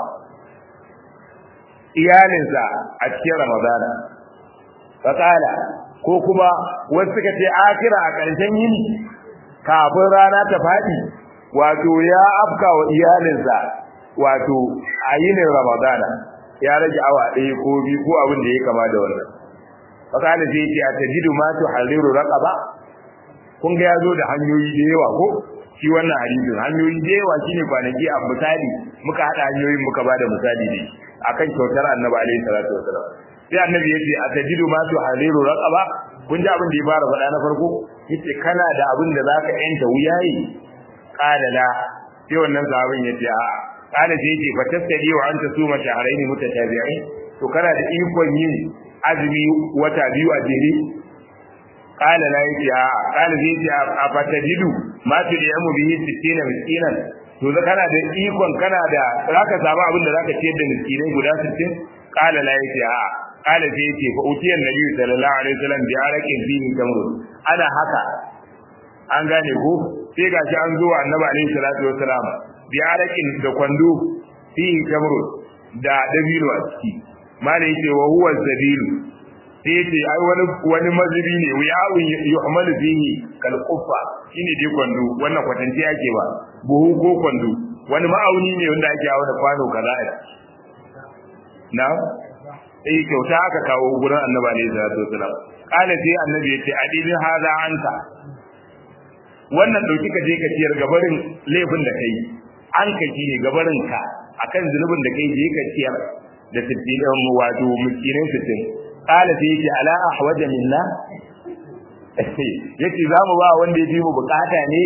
iyalinsa a cikin ramadana fa kana ko kuma wasu suka ce akhira a ƙarshen yini kafin rana ta faɗi wato ya afka wa iyalinsa wato a yinin ramadana ya rage awa ɗaya ko biyu ko abin da ya kama da wannan fakala sai ce a tajidu ma tu haliru raqaba kun ga yazo da hanyoyi da yawa ko shi wannan hadisin hanyoyi da yawa shine kwanaki a misali muka hada hanyoyin muka bada misali ne akan kyautar annabi alaihi salatu wasalam sai annabi yace a tajidu ma tu haliru raqaba kun ji abin da ya fara faɗa na farko yace kana da abin da zaka yanta wuyayi qala la sai wannan sahabin yace a qala sai yace fa tasdi wa anta suma shahrayn mutatabi'in to kana da ikon yin azumi wata biyu a jere qala la yace a qala sai yace a fatajidu ma tudiyamu bihi 60 miskinan to da kana da ikon kana da zaka samu abin da zaka ciyar da miskinai guda 60 qala la yace a قال sai yace fa utiya nabi sallallahu alaihi wasallam bi araqin fihi tamr ana haka an gane ko sai gashi an zo annabi alaihi salatu wasalam bi araqin da kwando fihi tamr da dabino a ciki mala yace wa huwa zabilu sai yace ai wani wani mazubi ne wiya'un yuhmalu fihi kal quffa shine dai kwando wannan kwatanci ake ba buhu ko kwando wani ma'auni ne wanda ake auna kwano kaza a na eh kyauta aka kawo gurin annabi alayhi salatu wasalam kana sai annabi yace adilin hada anta wannan dauki ka je ka ciyar gabarin laifin da kai an ka ji ne gabarin ka akan zulubin da kai je ka ciyar da sittin mu wato miskinin sittin kana sai yace ala ahwaja minna yace za mu ba wanda ya fi mu bukata ne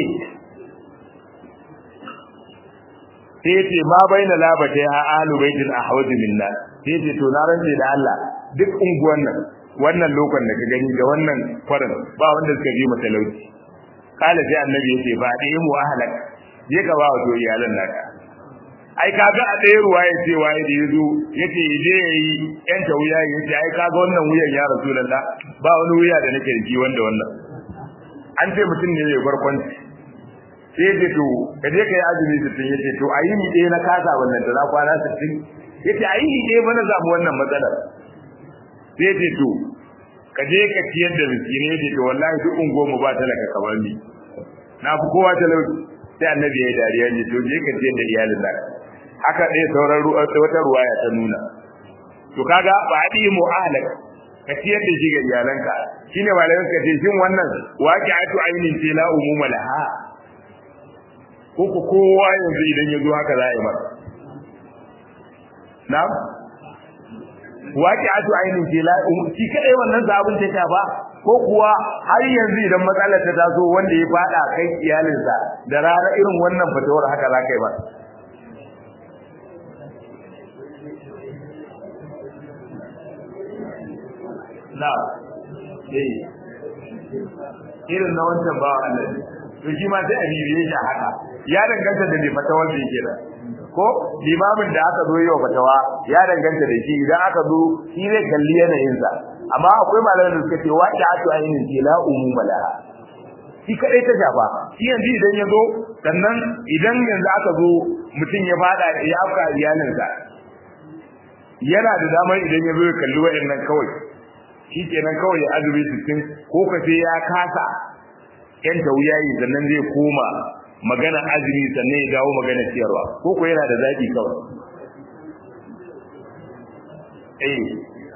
sai yace ma baina labata ya ahlu baitin ahwaju minna sai ce to na rance da Allah duk unguwan nan wannan lokon da ka gani da wannan kwarin ba wanda suka ji mu talauci kala sai annabi yace ba da mu ahlak je ka ba wato iyalan naka ai kaga a ɗaya ruwa ya ce waye da yazo yace je yayi yan ta wuya yace ai kaga wannan wuyan ya rasulullah ba wani wuya da nake ji wanda wannan an ce mutum ne mai barkwanci sai ce to ka je ka yi azumi sittin yace to ayi ni ɗaya na kasa wannan da na kwana sittin yace ayi ni ɗaya bana zamu wannan matsalar sai ce to ka je ka ciyar da miskini yace to wallahi duk ungo mu ba talaka kamar ni na fi kowa talauci sai annabi ya yi dariya ne to je ka ciyar da iyalin naka haka ɗaya sauran wata ruwaya ta nuna to kaga ba a mu ahlak ka ciyar da shi ga iyalanka shine malamai suka ce shin wannan waqi'atu ainin ce la umuma laha ko ku kowa yanzu idan ya zo haka za a yi masa na'am waqi'atu ainin ce la shi kadai wannan zabun ta shafa ko kuwa har yanzu idan matsalar ta taso wanda ya fada kai iyalinsa da rana irin wannan fatawar haka za ka yi ba na eh irin na wancan ba Allah to shi ma sai a bibiye shi haka ya danganta da mai fatawar da yake da ko limamin da aka zo yau fatawa ya danganta da shi idan aka zo shi zai kalli yanayinsa amma akwai malaman da suka ce waqi'atu ainin ce la umuma laha shi kadai ta shafa shi yanzu idan ya zo sannan idan yanzu aka zo mutum ya fada ya afka iyalinsa yana da damar idan ya zo ya kalli wayannan kawai shi kenan kawai ya azumi sittin ko ka sai ya kasa yan tauyayi sannan zai koma magana azumi sannan ya dawo magana ciyarwa ko ko yana da zaki kawai eh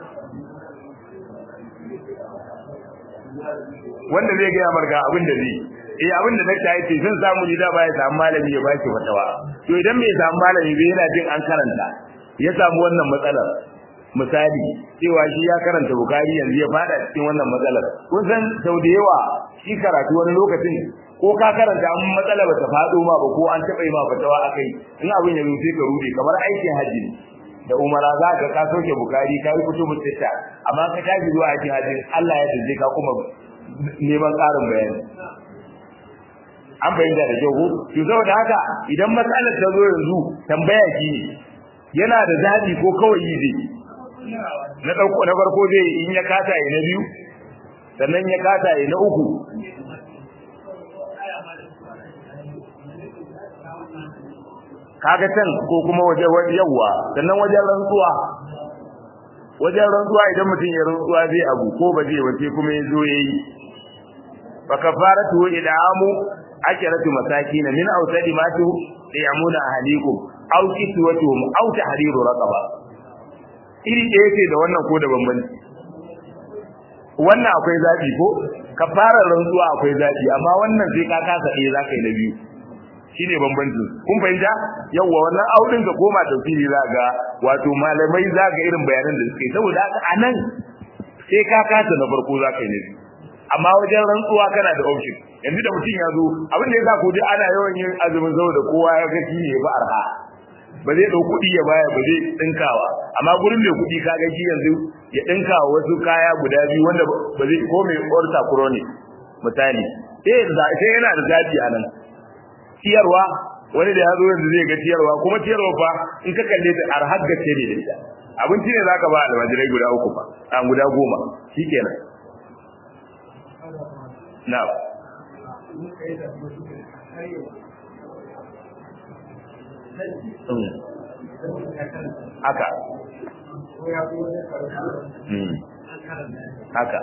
wanda zai gaya marga abin da zai eh abin da nake yi sun samu ni da baya samu malami ya baki fatawa to idan bai samu malami bai yana jin an karanta ya samu wannan matsalar misali cewa shi ya karanta bukari yanzu ya fada cikin wannan matsalar kun san sau da yawa shi karatu wani lokacin ko ka karanta an matsala bata fado ma ba ko an taba yi ma fatawa akai in abin ya rufe ka rufe kamar aikin hajji da umara za ka ka soke bukari ka yi kutubu sitta amma ka tafi zuwa aikin hajji Allah ya dace ka kuma neman ƙarin bayani an bayyana da kyau to saboda haka idan matsalar ta zo yanzu tambaya ki yana da zabi ko kawai yi zai na dauko na farko zai in ya kata yi na biyu sannan ya kata yi na uku kaga can ko kuma waje yawa sannan wajen rantsuwa wajen rantsuwa idan mutum ya rantsuwa zai abu ko ba zai wace kuma ya zo yayi fa kafaratu id'amu akiratu masakin min awsadi ma tu yamuna ahlikum aw kiswatuhum aw tahriru raqaba iri ɗaya ce da wannan ko da bambanci wannan akwai zabi ko kafarar rantsuwa akwai zabi amma wannan sai ka kasa ɗaya zaka yi na biyu shine bambancin kun fahimta yawa wannan audin ka koma tafsiri za ga wato malamai za ga irin bayanan da suke saboda haka anan sai ka kasa na farko za ka yi na biyu amma wajen rantsuwa kana da option yanzu da mutum ya zo abin da ya sa ko dai ana yawan yin azumin saboda kowa ya ga shine ya ba arha ba zai dau kuɗi ya baya ba zai dinkawa amma gurin mai kuɗi ka ga shi yanzu ya dinkawa wasu kaya guda biyu wanda ba zai ko mai orta chronic misali sai sai yana da zabi a nan ciyarwa wani da ya zo yanzu zai ga ciyarwa kuma ciyarwa fa in ka kalle ta arhar gace ne da ita abinci ne zaka ba almajirai guda uku fa a guda goma shikenan na haka haka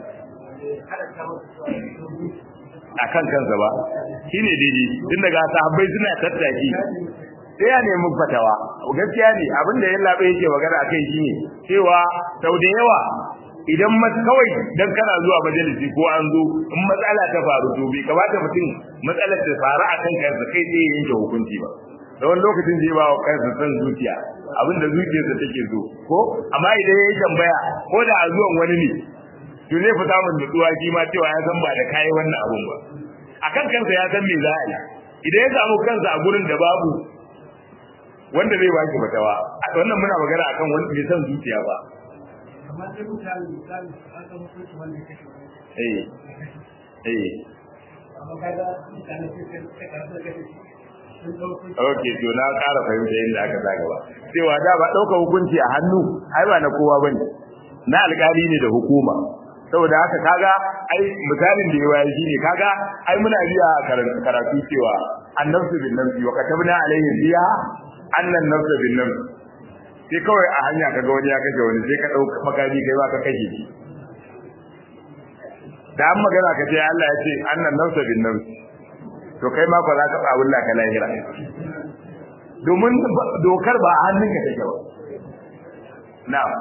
a kan kansa ba shi ne daidai tun daga sahabbai suna tattaki sai ya nemi fatawa gaskiya ne abinda ya labe yake magana a kai shine cewa sau da yawa idan kawai dan kana zuwa majalisi ko an zo in matsala ta faru to bai kamata mutum matsalar ta faru a kan kansa kai sai ya yanke hukunci ba da wani lokacin zai ba wa kansa san zuciya abinda zuciyarsa take so ko amma idan ya yi tambaya ko da a zuwan wani ne to zai fita mun nutsuwa shi ma cewa ya san ba da kai wannan abun ba akan kansa ya san me za a yi idan ya samu kansa a gurin da babu wanda zai baki fatawa wannan muna magana akan wanda bai san zuciya ba amma sai mutane misali an san hukunci wanda ya kashe wani eh eh amma kaga mutane sai sai karatu da kashe sun ɗauko Ok, to na ƙara fahimta yadda aka sa gaba. Cewa da ba ɗauka hukunci a hannu, ai ba na kowa ba ne, na alƙali ne da hukuma. Saboda haka kaga ai misalin da yawa shi ne kaga ai muna biya a karatu cewa annabsu bin nafsi wa katabna alaihim biya annan nafsu bin nafsi. Sai kawai a hanya kaga wani ya kashe wani sai ka ɗauka makami kai ba ka kashe shi. Da an magana ka ce Allah ya ce annan nafsu bin nafsi. to kai ma ko za ka ba Allah ka lahira domin dokar ba a hannunka take ba na'am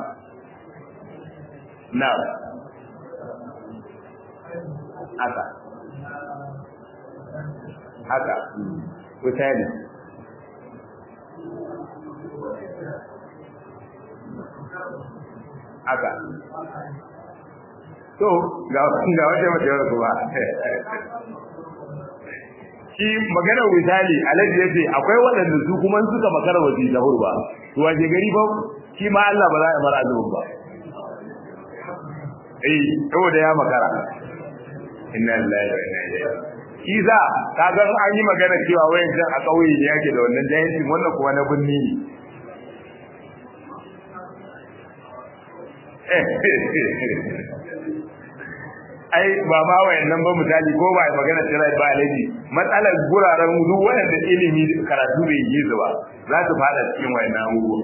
na'am haka haka misali haka to ga ga wata mace kuma shi magana misali alaji yace akwai waɗanda su kuma suka makara wasi da hurba to waje gari fa shi ma Allah ba za ya mara azubin ba eh saboda ya makara inna lillahi wa inna ilaihi shi za ka ga an yi magana cewa wayan can a kauye ne yake da wannan jahilcin wannan kuma na binni ne ai ba ma wayannan ba misali ko ba magana tsira ba alaji matsalar guraren duk wanda ilimi karatu bai yi zuwa za su fada cikin wayannan abubuwa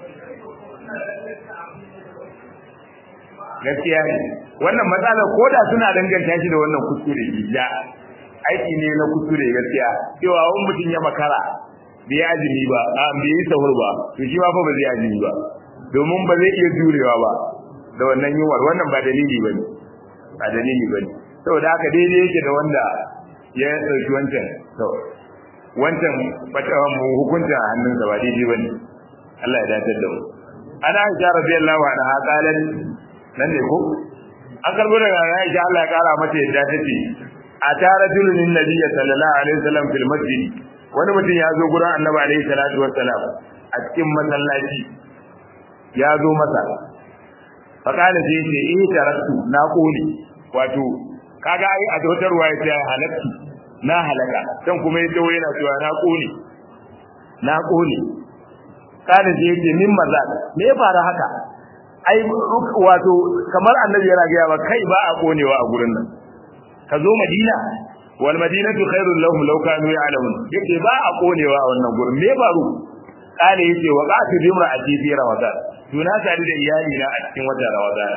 gaskiya ne wannan matsalar ko da suna danganta shi da wannan kuskure ya aiki ne na kuskure gaskiya cewa wani mutum ya makara bai azumi ba a bai yi sahur ba to shi ma fa ba zai azumi ba domin ba zai iya jurewa ba da wannan yunwar wannan ba dalili bane ba dalili bane saboda haka daidai yake da wanda ya dauki wancan to wancan fatawa mu hukunta a hannunsa ba daidai bane Allah ya dace da mu ana Aisha radiyallahu anha qalat nan ne ko an karbo daga Aisha Allah ya kara mata yadda take a tara dulun nabi sallallahu alaihi wasallam fil masjid wani mutum ya zo gurin annabi alaihi salatu wassalam a cikin masallaci ya zo masa fakala sai ce eh tarattu na kone wato kaga ai a wata ruwaya ta halakki na halaka dan kuma ya dawo yana cewa na kone na kone kana sai ce min maza me ya fara haka ai wato kamar annabi yana ga ba kai ba a konewa a gurin nan ka zo madina wal madinatu khairul lahum law kanu ya'lamun yace ba a konewa a wannan gurin me baro kale yace wa qatu bimra'ati fi ramadan to na tare da iyali na a cikin watan ramadan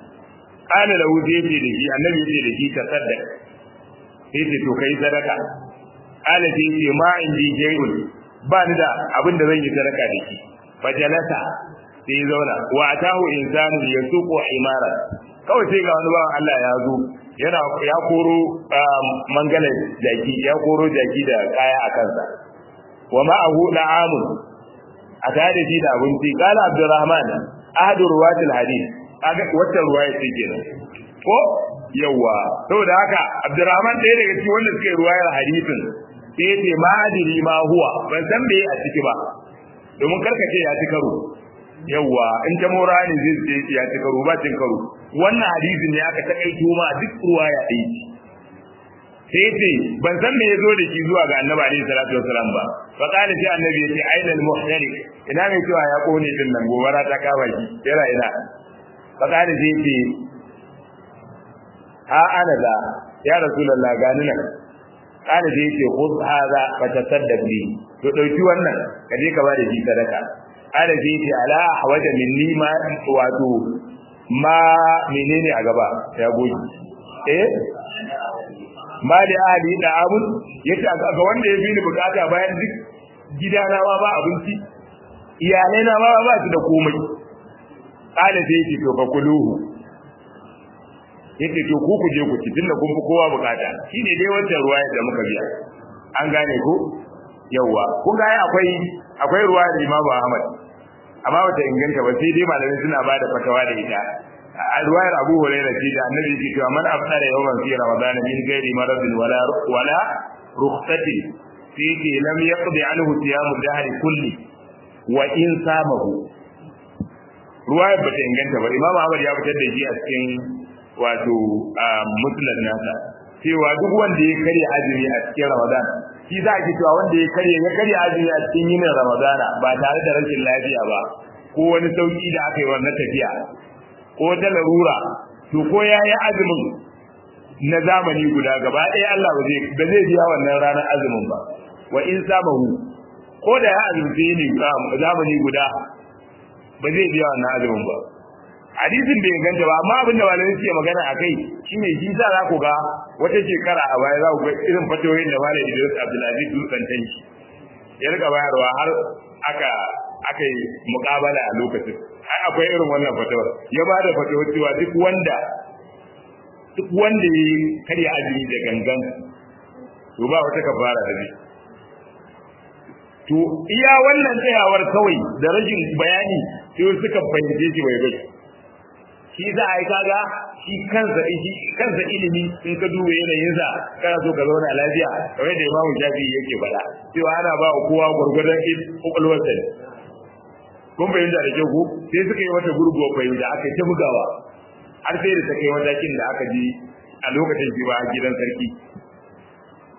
kale lahu yace da shi annabi yace da shi ta sadaka yace to kai sadaka kale sai yace ma indi jay'un ba ni da abin da zan yi sadaka da shi fajalasa sai zauna wa atahu insanu yasuqu himara kawai sai ga wani bawan Allah ya zo yana ya koro mangala jaki ya koro jaki da kaya a kansa wa ma'ahu da'amun a tare da shi da abinci kala abdurrahman ahadu ruwatil hadith kaga wata ruwaya ce kenan ko yawa saboda haka abdurrahman ɗaya daga cikin wanda suke ruwayar hadithin sai ce ma adiri ma huwa ban san me a ciki ba domin karkace ya ci karo yawa in ta mora ne zai ce ya ci karo ba cin karo wannan hadisin ne aka takaito ma duk ruwaya ɗaya ce sai ce ban san me yazo da shi zuwa ga annabi alaihi salatu wasalam ba fa kana sai annabi ya ce aina al muhtari ina mai cewa ya kone din nan gobara ta kawo shi yana ina fa kana sai ce ha ana da ya rasulullah gani nan kana sai ce khudh hadha fa tasaddaq bi to dauki wannan ka je ka bada shi sadaka kana sai ce ala hawaja minni ma wato ma menene a gaba ya goji eh ma da ahli da abun yace ga wanda ya fi ni bukata bayan duk gidana ma ba abinci iyalai na ma ba su da komai kala sai yake to fa kuluhu yake to ku ku je ku ci tunda kun fi kowa bukata shine dai wancan ruwa da muka biya an gane ko yawa kun ga akwai akwai ruwa da Imam Ahmad amma bata inganta ba sai dai malamai suna bada fatawa da ita a ruwayar Abu Hurairah ce da Annabi yake cewa man afdara yawman fi Ramadan min ghairi maradin wala wala rukhsati fi lam yaqdi anhu siyam ad-dahr kulli wa in samahu ruwayar bata inganta ba Imam Ahmad ya fitar da shi a cikin wato musnad nasa cewa duk wanda ya karya azumi a cikin Ramadan shi za ki cewa wanda ya karya ya karya azumi a cikin yinin Ramadana ba tare da rashin lafiya ba ko wani sauki da aka yi wannan tafiya ko ta larura to ko ya yi azumin na zamani guda gaba ɗaya Allah ba zai ba zai biya wannan ranar azumin ba wa in samahu ko da ya azumce ne zamani guda ba zai biya wannan azumin ba hadisin bai ganta ba amma abinda malamai suke magana a kai shine shi sa za ku ga wata shekara a baya za ku ga irin fatoyin da malam Idris Abdulaziz Dutsen tanki ya rika bayarwa har aka aka yi muƙabala a lokacin ai akwai irin wannan fatawar ya ba da fatawar cewa duk wanda duk wanda ya karya azumi da gangan to ba wata kafara da zai to iya wannan tsayawar kawai da rashin bayani sai suka fahimce shi bai bai shi za a yi kaga shi kansa shi kansa ilimi in ka duba yanayin sa kana so ka zauna lafiya kamar da Imam Shafi yake faɗa cewa ana ba kowa gurgurdan kokolwar sa kun fahimta da kyau ko sai suka yi wata gurguwa fahimta aka ta bugawa har sai da ta kai matakin da aka ji a lokacin shi ba a gidan sarki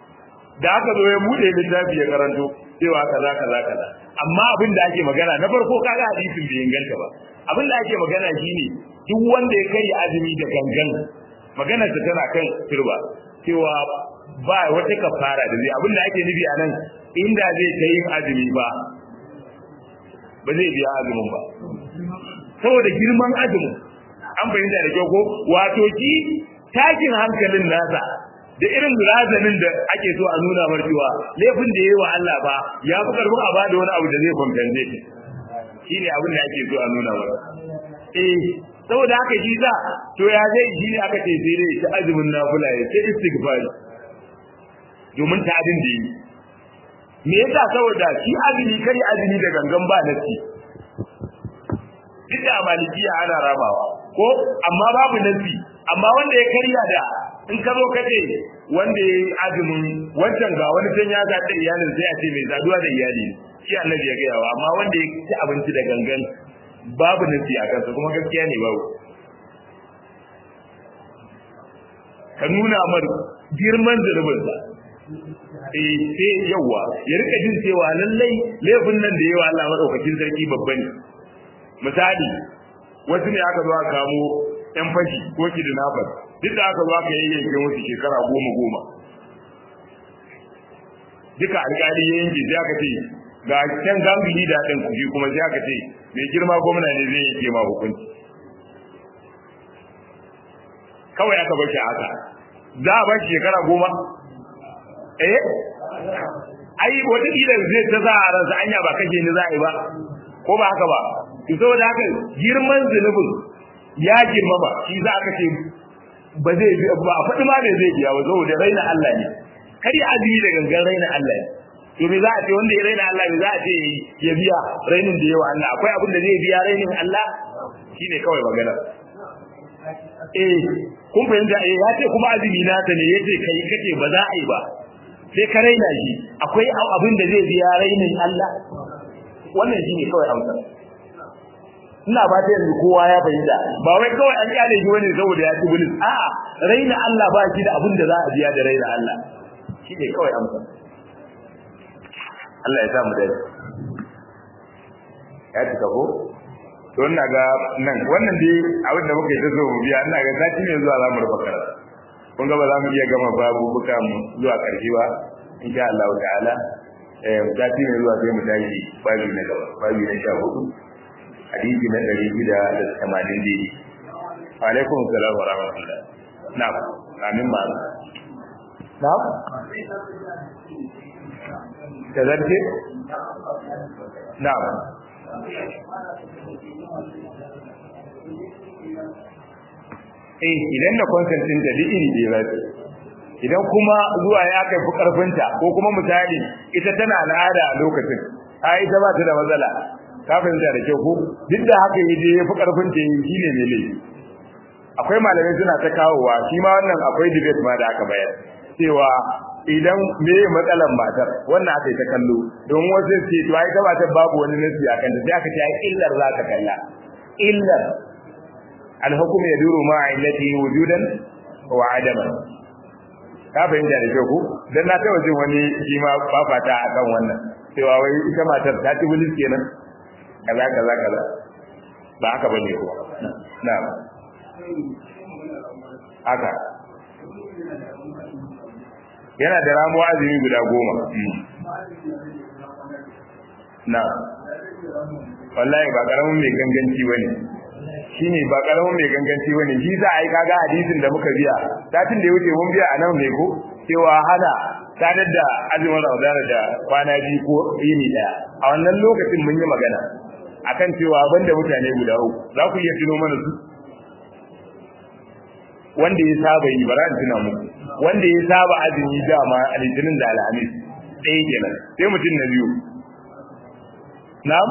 da aka zo ya bude littafi ya karanto cewa kaza kaza kaza amma abin da ake magana na farko kaga hadisin bai inganta ba abin da ake magana shine duk wanda ya kai azumi da gangan maganar ta tana kan turba cewa ba wata kafara da zai abin da ake nufi a nan inda zai kai yin azumi ba ba zai biya azumin ba saboda girman azumin an fahimta da kyau ko wato ki takin hankalin nasa da irin razanin da ake so a nuna mar cewa laifin da yayi wa Allah ba ya fi karfin a bada wani abu da zai kwamfance shi shine abin da ake so a nuna mar eh saboda haka shi za to ya zai shi ne aka ce sai dai ta azumin nafila ya ce istighfar domin ta adin da yi me yasa saboda shi azumi kare azumi da gangan ba nasi duk da malikiya ana rabawa ko amma babu nasi amma wanda ya karya da in ka zo ka ce wanda ya yi azumin wancan ga wani can ya zaɗa iyalin sai a ce mai saduwa da iyali shi annabi ya gaya wa amma wanda ya ci abinci da gangan babu nasi a kansa kuma gaskiya ne babu ka nuna mar girman zunubinsa eh sai yawa ya rika jin cewa lallai laifin nan da yawa Allah madaukakin sarki babba ne misali wasu ne aka zo aka kamo yan fashi ko kidnappers duk da aka zo aka yayyanke musu shekara goma goma duka alƙali ya yanke sai aka ce ga can ganguli da ɗin kuji kuma sai aka ce mai girma gwamna ne zai yanke ma hukunci kawai aka bar shi haka za a bar shekara goma eh ai wata kila zai ta za a ransa anya ba kashe ni za a yi ba ko ba haka ba to saboda haka girman zunubin ya girmama shi za aka ce ba zai ba a faɗi ma me zai biya ba saboda raina Allah ne kar ya azumi da gangan raina Allah ne to me za a ce wanda ya raina Allah me za a ce ya biya rainin da yawa Allah akwai abin da zai biya rainin Allah shine kawai magana eh kun fahimta eh ya ce kuma azumi na ta ne yace kai kace ba za a yi ba sai ka raina shi akwai abin da zai biya rainin Allah wannan shine kawai amsa ina ba ta yanzu kowa ya fahimta ba wai kawai an kyale shi wani saboda ya ci bulis a'a raina Allah ba shi da abin da za a biya da raina Allah shine kawai amsa Allah ya sa mu dai ya cika ko to ina ga nan wannan dai abin da muka yi ta so mu biya ina ga sati ne zuwa za mu rufa karatu kun ga ba za mu iya gama babu buka mu zuwa karshe ba insha Allah ta'ala eh sati ne zuwa sai mu tashi babu na gaba babu na sha hudu hadisi na ɗari shida da tamanin daidai alaikum salam wa rahmatullah na'am amin ma na'am ta zarce na'am eh idan na consentin da iri da ya idan kuma zuwa ya kai fi karfinta ko kuma misali ita tana al'ada a lokacin a ita ba ta da matsala ka fahimta da kyau ko duk da haka yi je fi karfin ta yi shine mai laifi akwai malamai suna ta kawowa shi ma wannan akwai debate ma da aka bayar cewa idan me matsalan matar wannan aka yi ta kallo don wasu ce to ai ta matar babu wani nasi a kanta sai aka ce ai illar za ka kalla illar alhukum yaduru ma illati wujudan wa adaman ka fahimta da kyau ko dan na taɓa jin wani shi ma fafata akan wannan cewa wai ita matar ta ci bulis kenan kaza kaza kaza ba haka bane ko na'am haka yana da ramuwa azumi guda goma na wallahi ba karamin mai ganganci bane shine ba karamin mai ganganci bane shi za a yi kaga hadisin da muka biya satin da ya wuce mun biya a nan ne ko cewa hana sadar da azumin ramadana da kwana biyu ko yini daya a wannan lokacin mun yi magana akan cewa banda mutane guda uku za ku iya tuno mana su wanda ya saba yi bara tuna muku wanda ya saba azumi dama a litinin da alhamis ɗaya kenan sai mutum na biyu na'am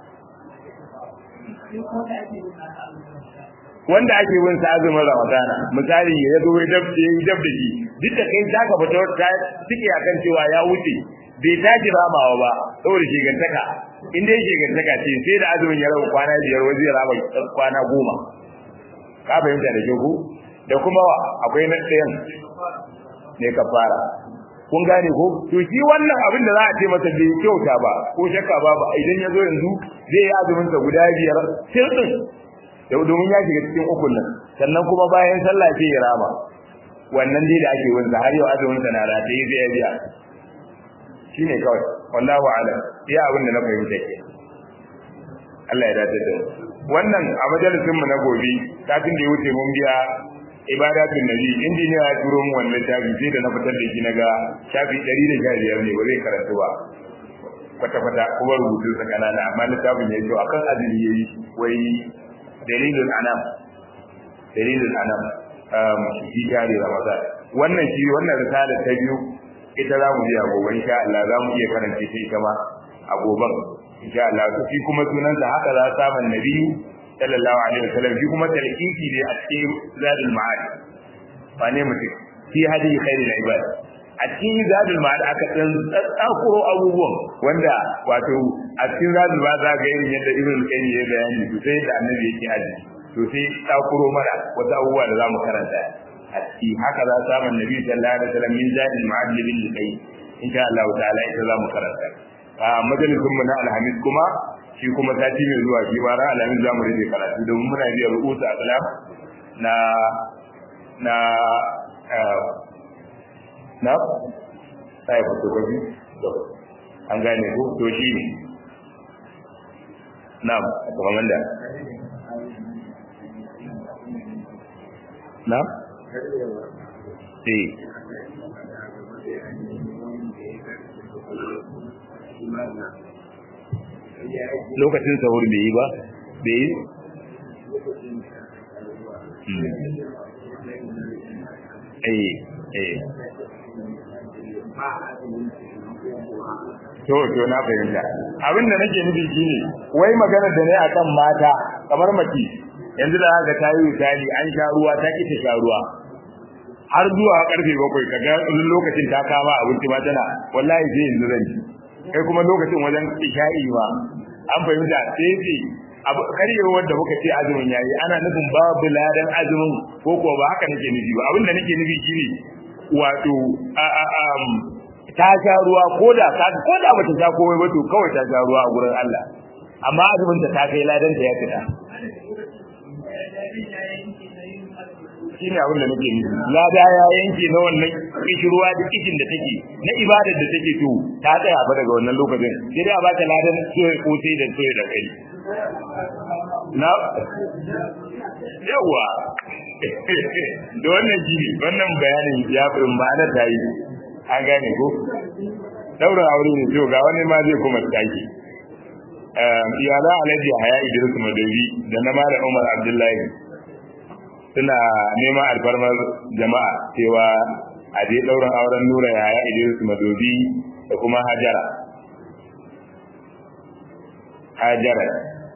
wanda ake bin sa azumin ramadana misali ya zo ya dab ya yi dab da shi duk da kai zaka fita ta tike akan cewa ya wuce bai tashi ramawa ba saboda shigantaka in dai shigantaka ce sai da azumin ya rabu kwana biyar waje ya raba kwana goma ka fahimta da ku da kuma wa akwai na ɗayan ne ka fara kun gane ko to shi wannan abin da za a ce masa bai kyauta ba ko shakka ba ba idan ya zo yanzu zai yi azumin sa guda biyar sirrin domin ya shiga cikin ukun nan sannan kuma bayan sallah sai ya rama wannan dai da ake wanda har yau azumin sa na rataye zai ya biya shine kawai wallahu a'lam iya abin da na fahimta ke Allah ya dace da wannan a majalisin mu na gobe kafin da ya wuce mun biya ibadatun nabi injiniya ya turo mu wannan shafi sai da na fitar da shi naga shafi 115 ne ba zai karatu ba kwata kwata kuma rubutu sa kanana amma littafin ya ce akan azumi yayi wai dalilul anam dalilul anam um shi jari ramadan wannan shi wannan risala ta biyu ita za mu biya gobe insha Allah za mu iya karanta ta ita ma a goben insha Allah to shi kuma sunansa haka za ta man nabi sallallahu alaihi wasallam shi kuma talqiki ne a cikin zadul ma'ad ba ne mutum fi hadi khairul ibad a cikin zadul ma'ad aka dan tsakuro abubuwan wanda wato a cikin zadul ma'ad za ga irin yadda ibn qayyim ya bayani to sai da annabi yake aji to sai tsakuro mana wata abubuwa da zamu karanta a ciki haka za ta man nabi sallallahu alaihi wasallam min zadul ma'ad bil qayyim insha Allah ta'ala ita zamu karanta a majalisun mu na alhamis kuma shi kuma sati mai zuwa shi ma ran alhamis zamu rage karatu domin muna biya rubuta akhlaq na na na sai fito gobi an gane ko to shi ne na'am kuma da na eh lokacin sahur bai yi ba bai yi eh eh to to na fahimta abin da nake nufi shine wai magana da ne akan mata kamar mace yanzu da haka ta yi misali an sha ruwa ta ki ta sha ruwa har zuwa karfe bakwai kaga lokacin ta kama abinci ma tana wallahi sai yanzu zan ci kai kuma lokacin wajen isha'i ba an fahimta sai ce abu karyewar da muka ce azumin yayi ana nufin babu ladan azumin ko ko ba haka nake nufi ba abin da nake nufi shine wato a a ta sha ruwa ko da ka ko da bata sha komai ba to kawai ta sha ruwa a gurin Allah amma azumin ta ta kai ladan ta ya fita shine abin da nake nufi lada ya yanke na wannan kishirwa da kishin da take na ibadar da take to ta tsaya fa daga wannan lokacin sai dai a baka ladan soye ko sai da soye da kai na yawa da wannan jini wannan bayanin ya fi ma'ana ta yi an gane ko daura aure ne to ga wani ma zai kuma tsaki iyala alhaji haya idris madawi da na malam umar abdullahi suna neman alfarmar jama'a cewa a je ɗaurin auren nura yaya idris madobi da kuma hajara hajara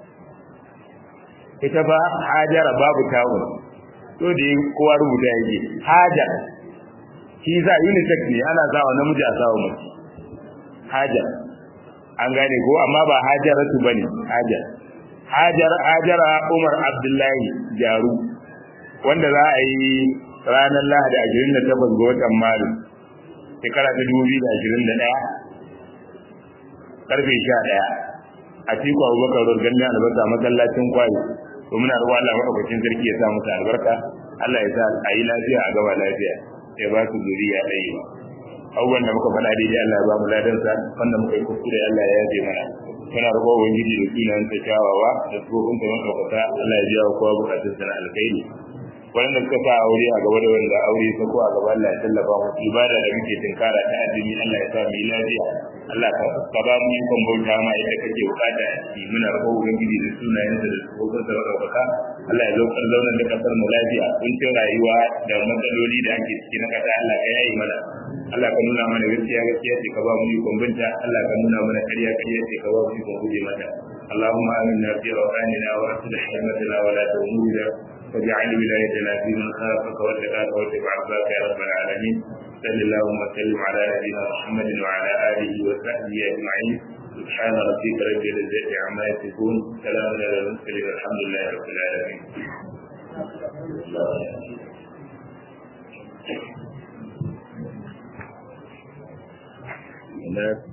ita ba hajara babu tawun to da kowa rubuta yake hajar shi za unisex ne ana sawa namiji a sawa mace hajar an gane ko amma ba hajaratu bane hajar hajar hajara umar abdullahi jaru wanda za a yi ranar lahadi ashirin da takwas ga watan maris shekara ta dubu biyu da ashirin da ɗaya karfe sha ɗaya a cikin abubakar rurgan albasa masallacin kwayo to muna ruwa Allah maɗaukakin sarki ya sa musu albarka Allah ya sa a yi lafiya a gaba lafiya ya ba su zuriya ɗaya abubuwan da muka faɗa daidai Allah ya ba mu ladansa wanda muka yi kuskure Allah ya yaje mana muna roƙon ubangiji da sunan ta kyawawa da tsofin ta maɗaukaka Allah ya biya wa kowa bukatun sana alkhairi wanda suka sa aure a gaba da wanda aure ta ko a gaba Allah ya tallafa mu ibada da muke tinkara ta addini Allah ya sa mu yi lafiya Allah ka ba mu ikon bauta ma ita kake bukata a ciki muna roƙon ubangiji da sunayen da tsofin sa maɗaukaka Allah ya zaukar zaunar da kasar mu lafiya kuncin rayuwa da matsaloli da ake ciki na kasa Allah ka yayi mana Allah ka nuna mana gaskiya gaskiya ce ka ba mu ikon binta Allah ka nuna mana ƙarya ƙarya ce ka ba mu ikon guje mata اللهم آمنا في أوطاننا وأصلح أئمتنا ولا تؤمنا واجعل ولايتنا في من خافك واتقاك واتبع عباك يا رب العالمين صل اللهم وسلم على نبينا محمد وعلى آله وصحبه أجمعين سبحان ربك رب العزة عما يصفون سلام على المرسلين الحمد لله رب العالمين الناس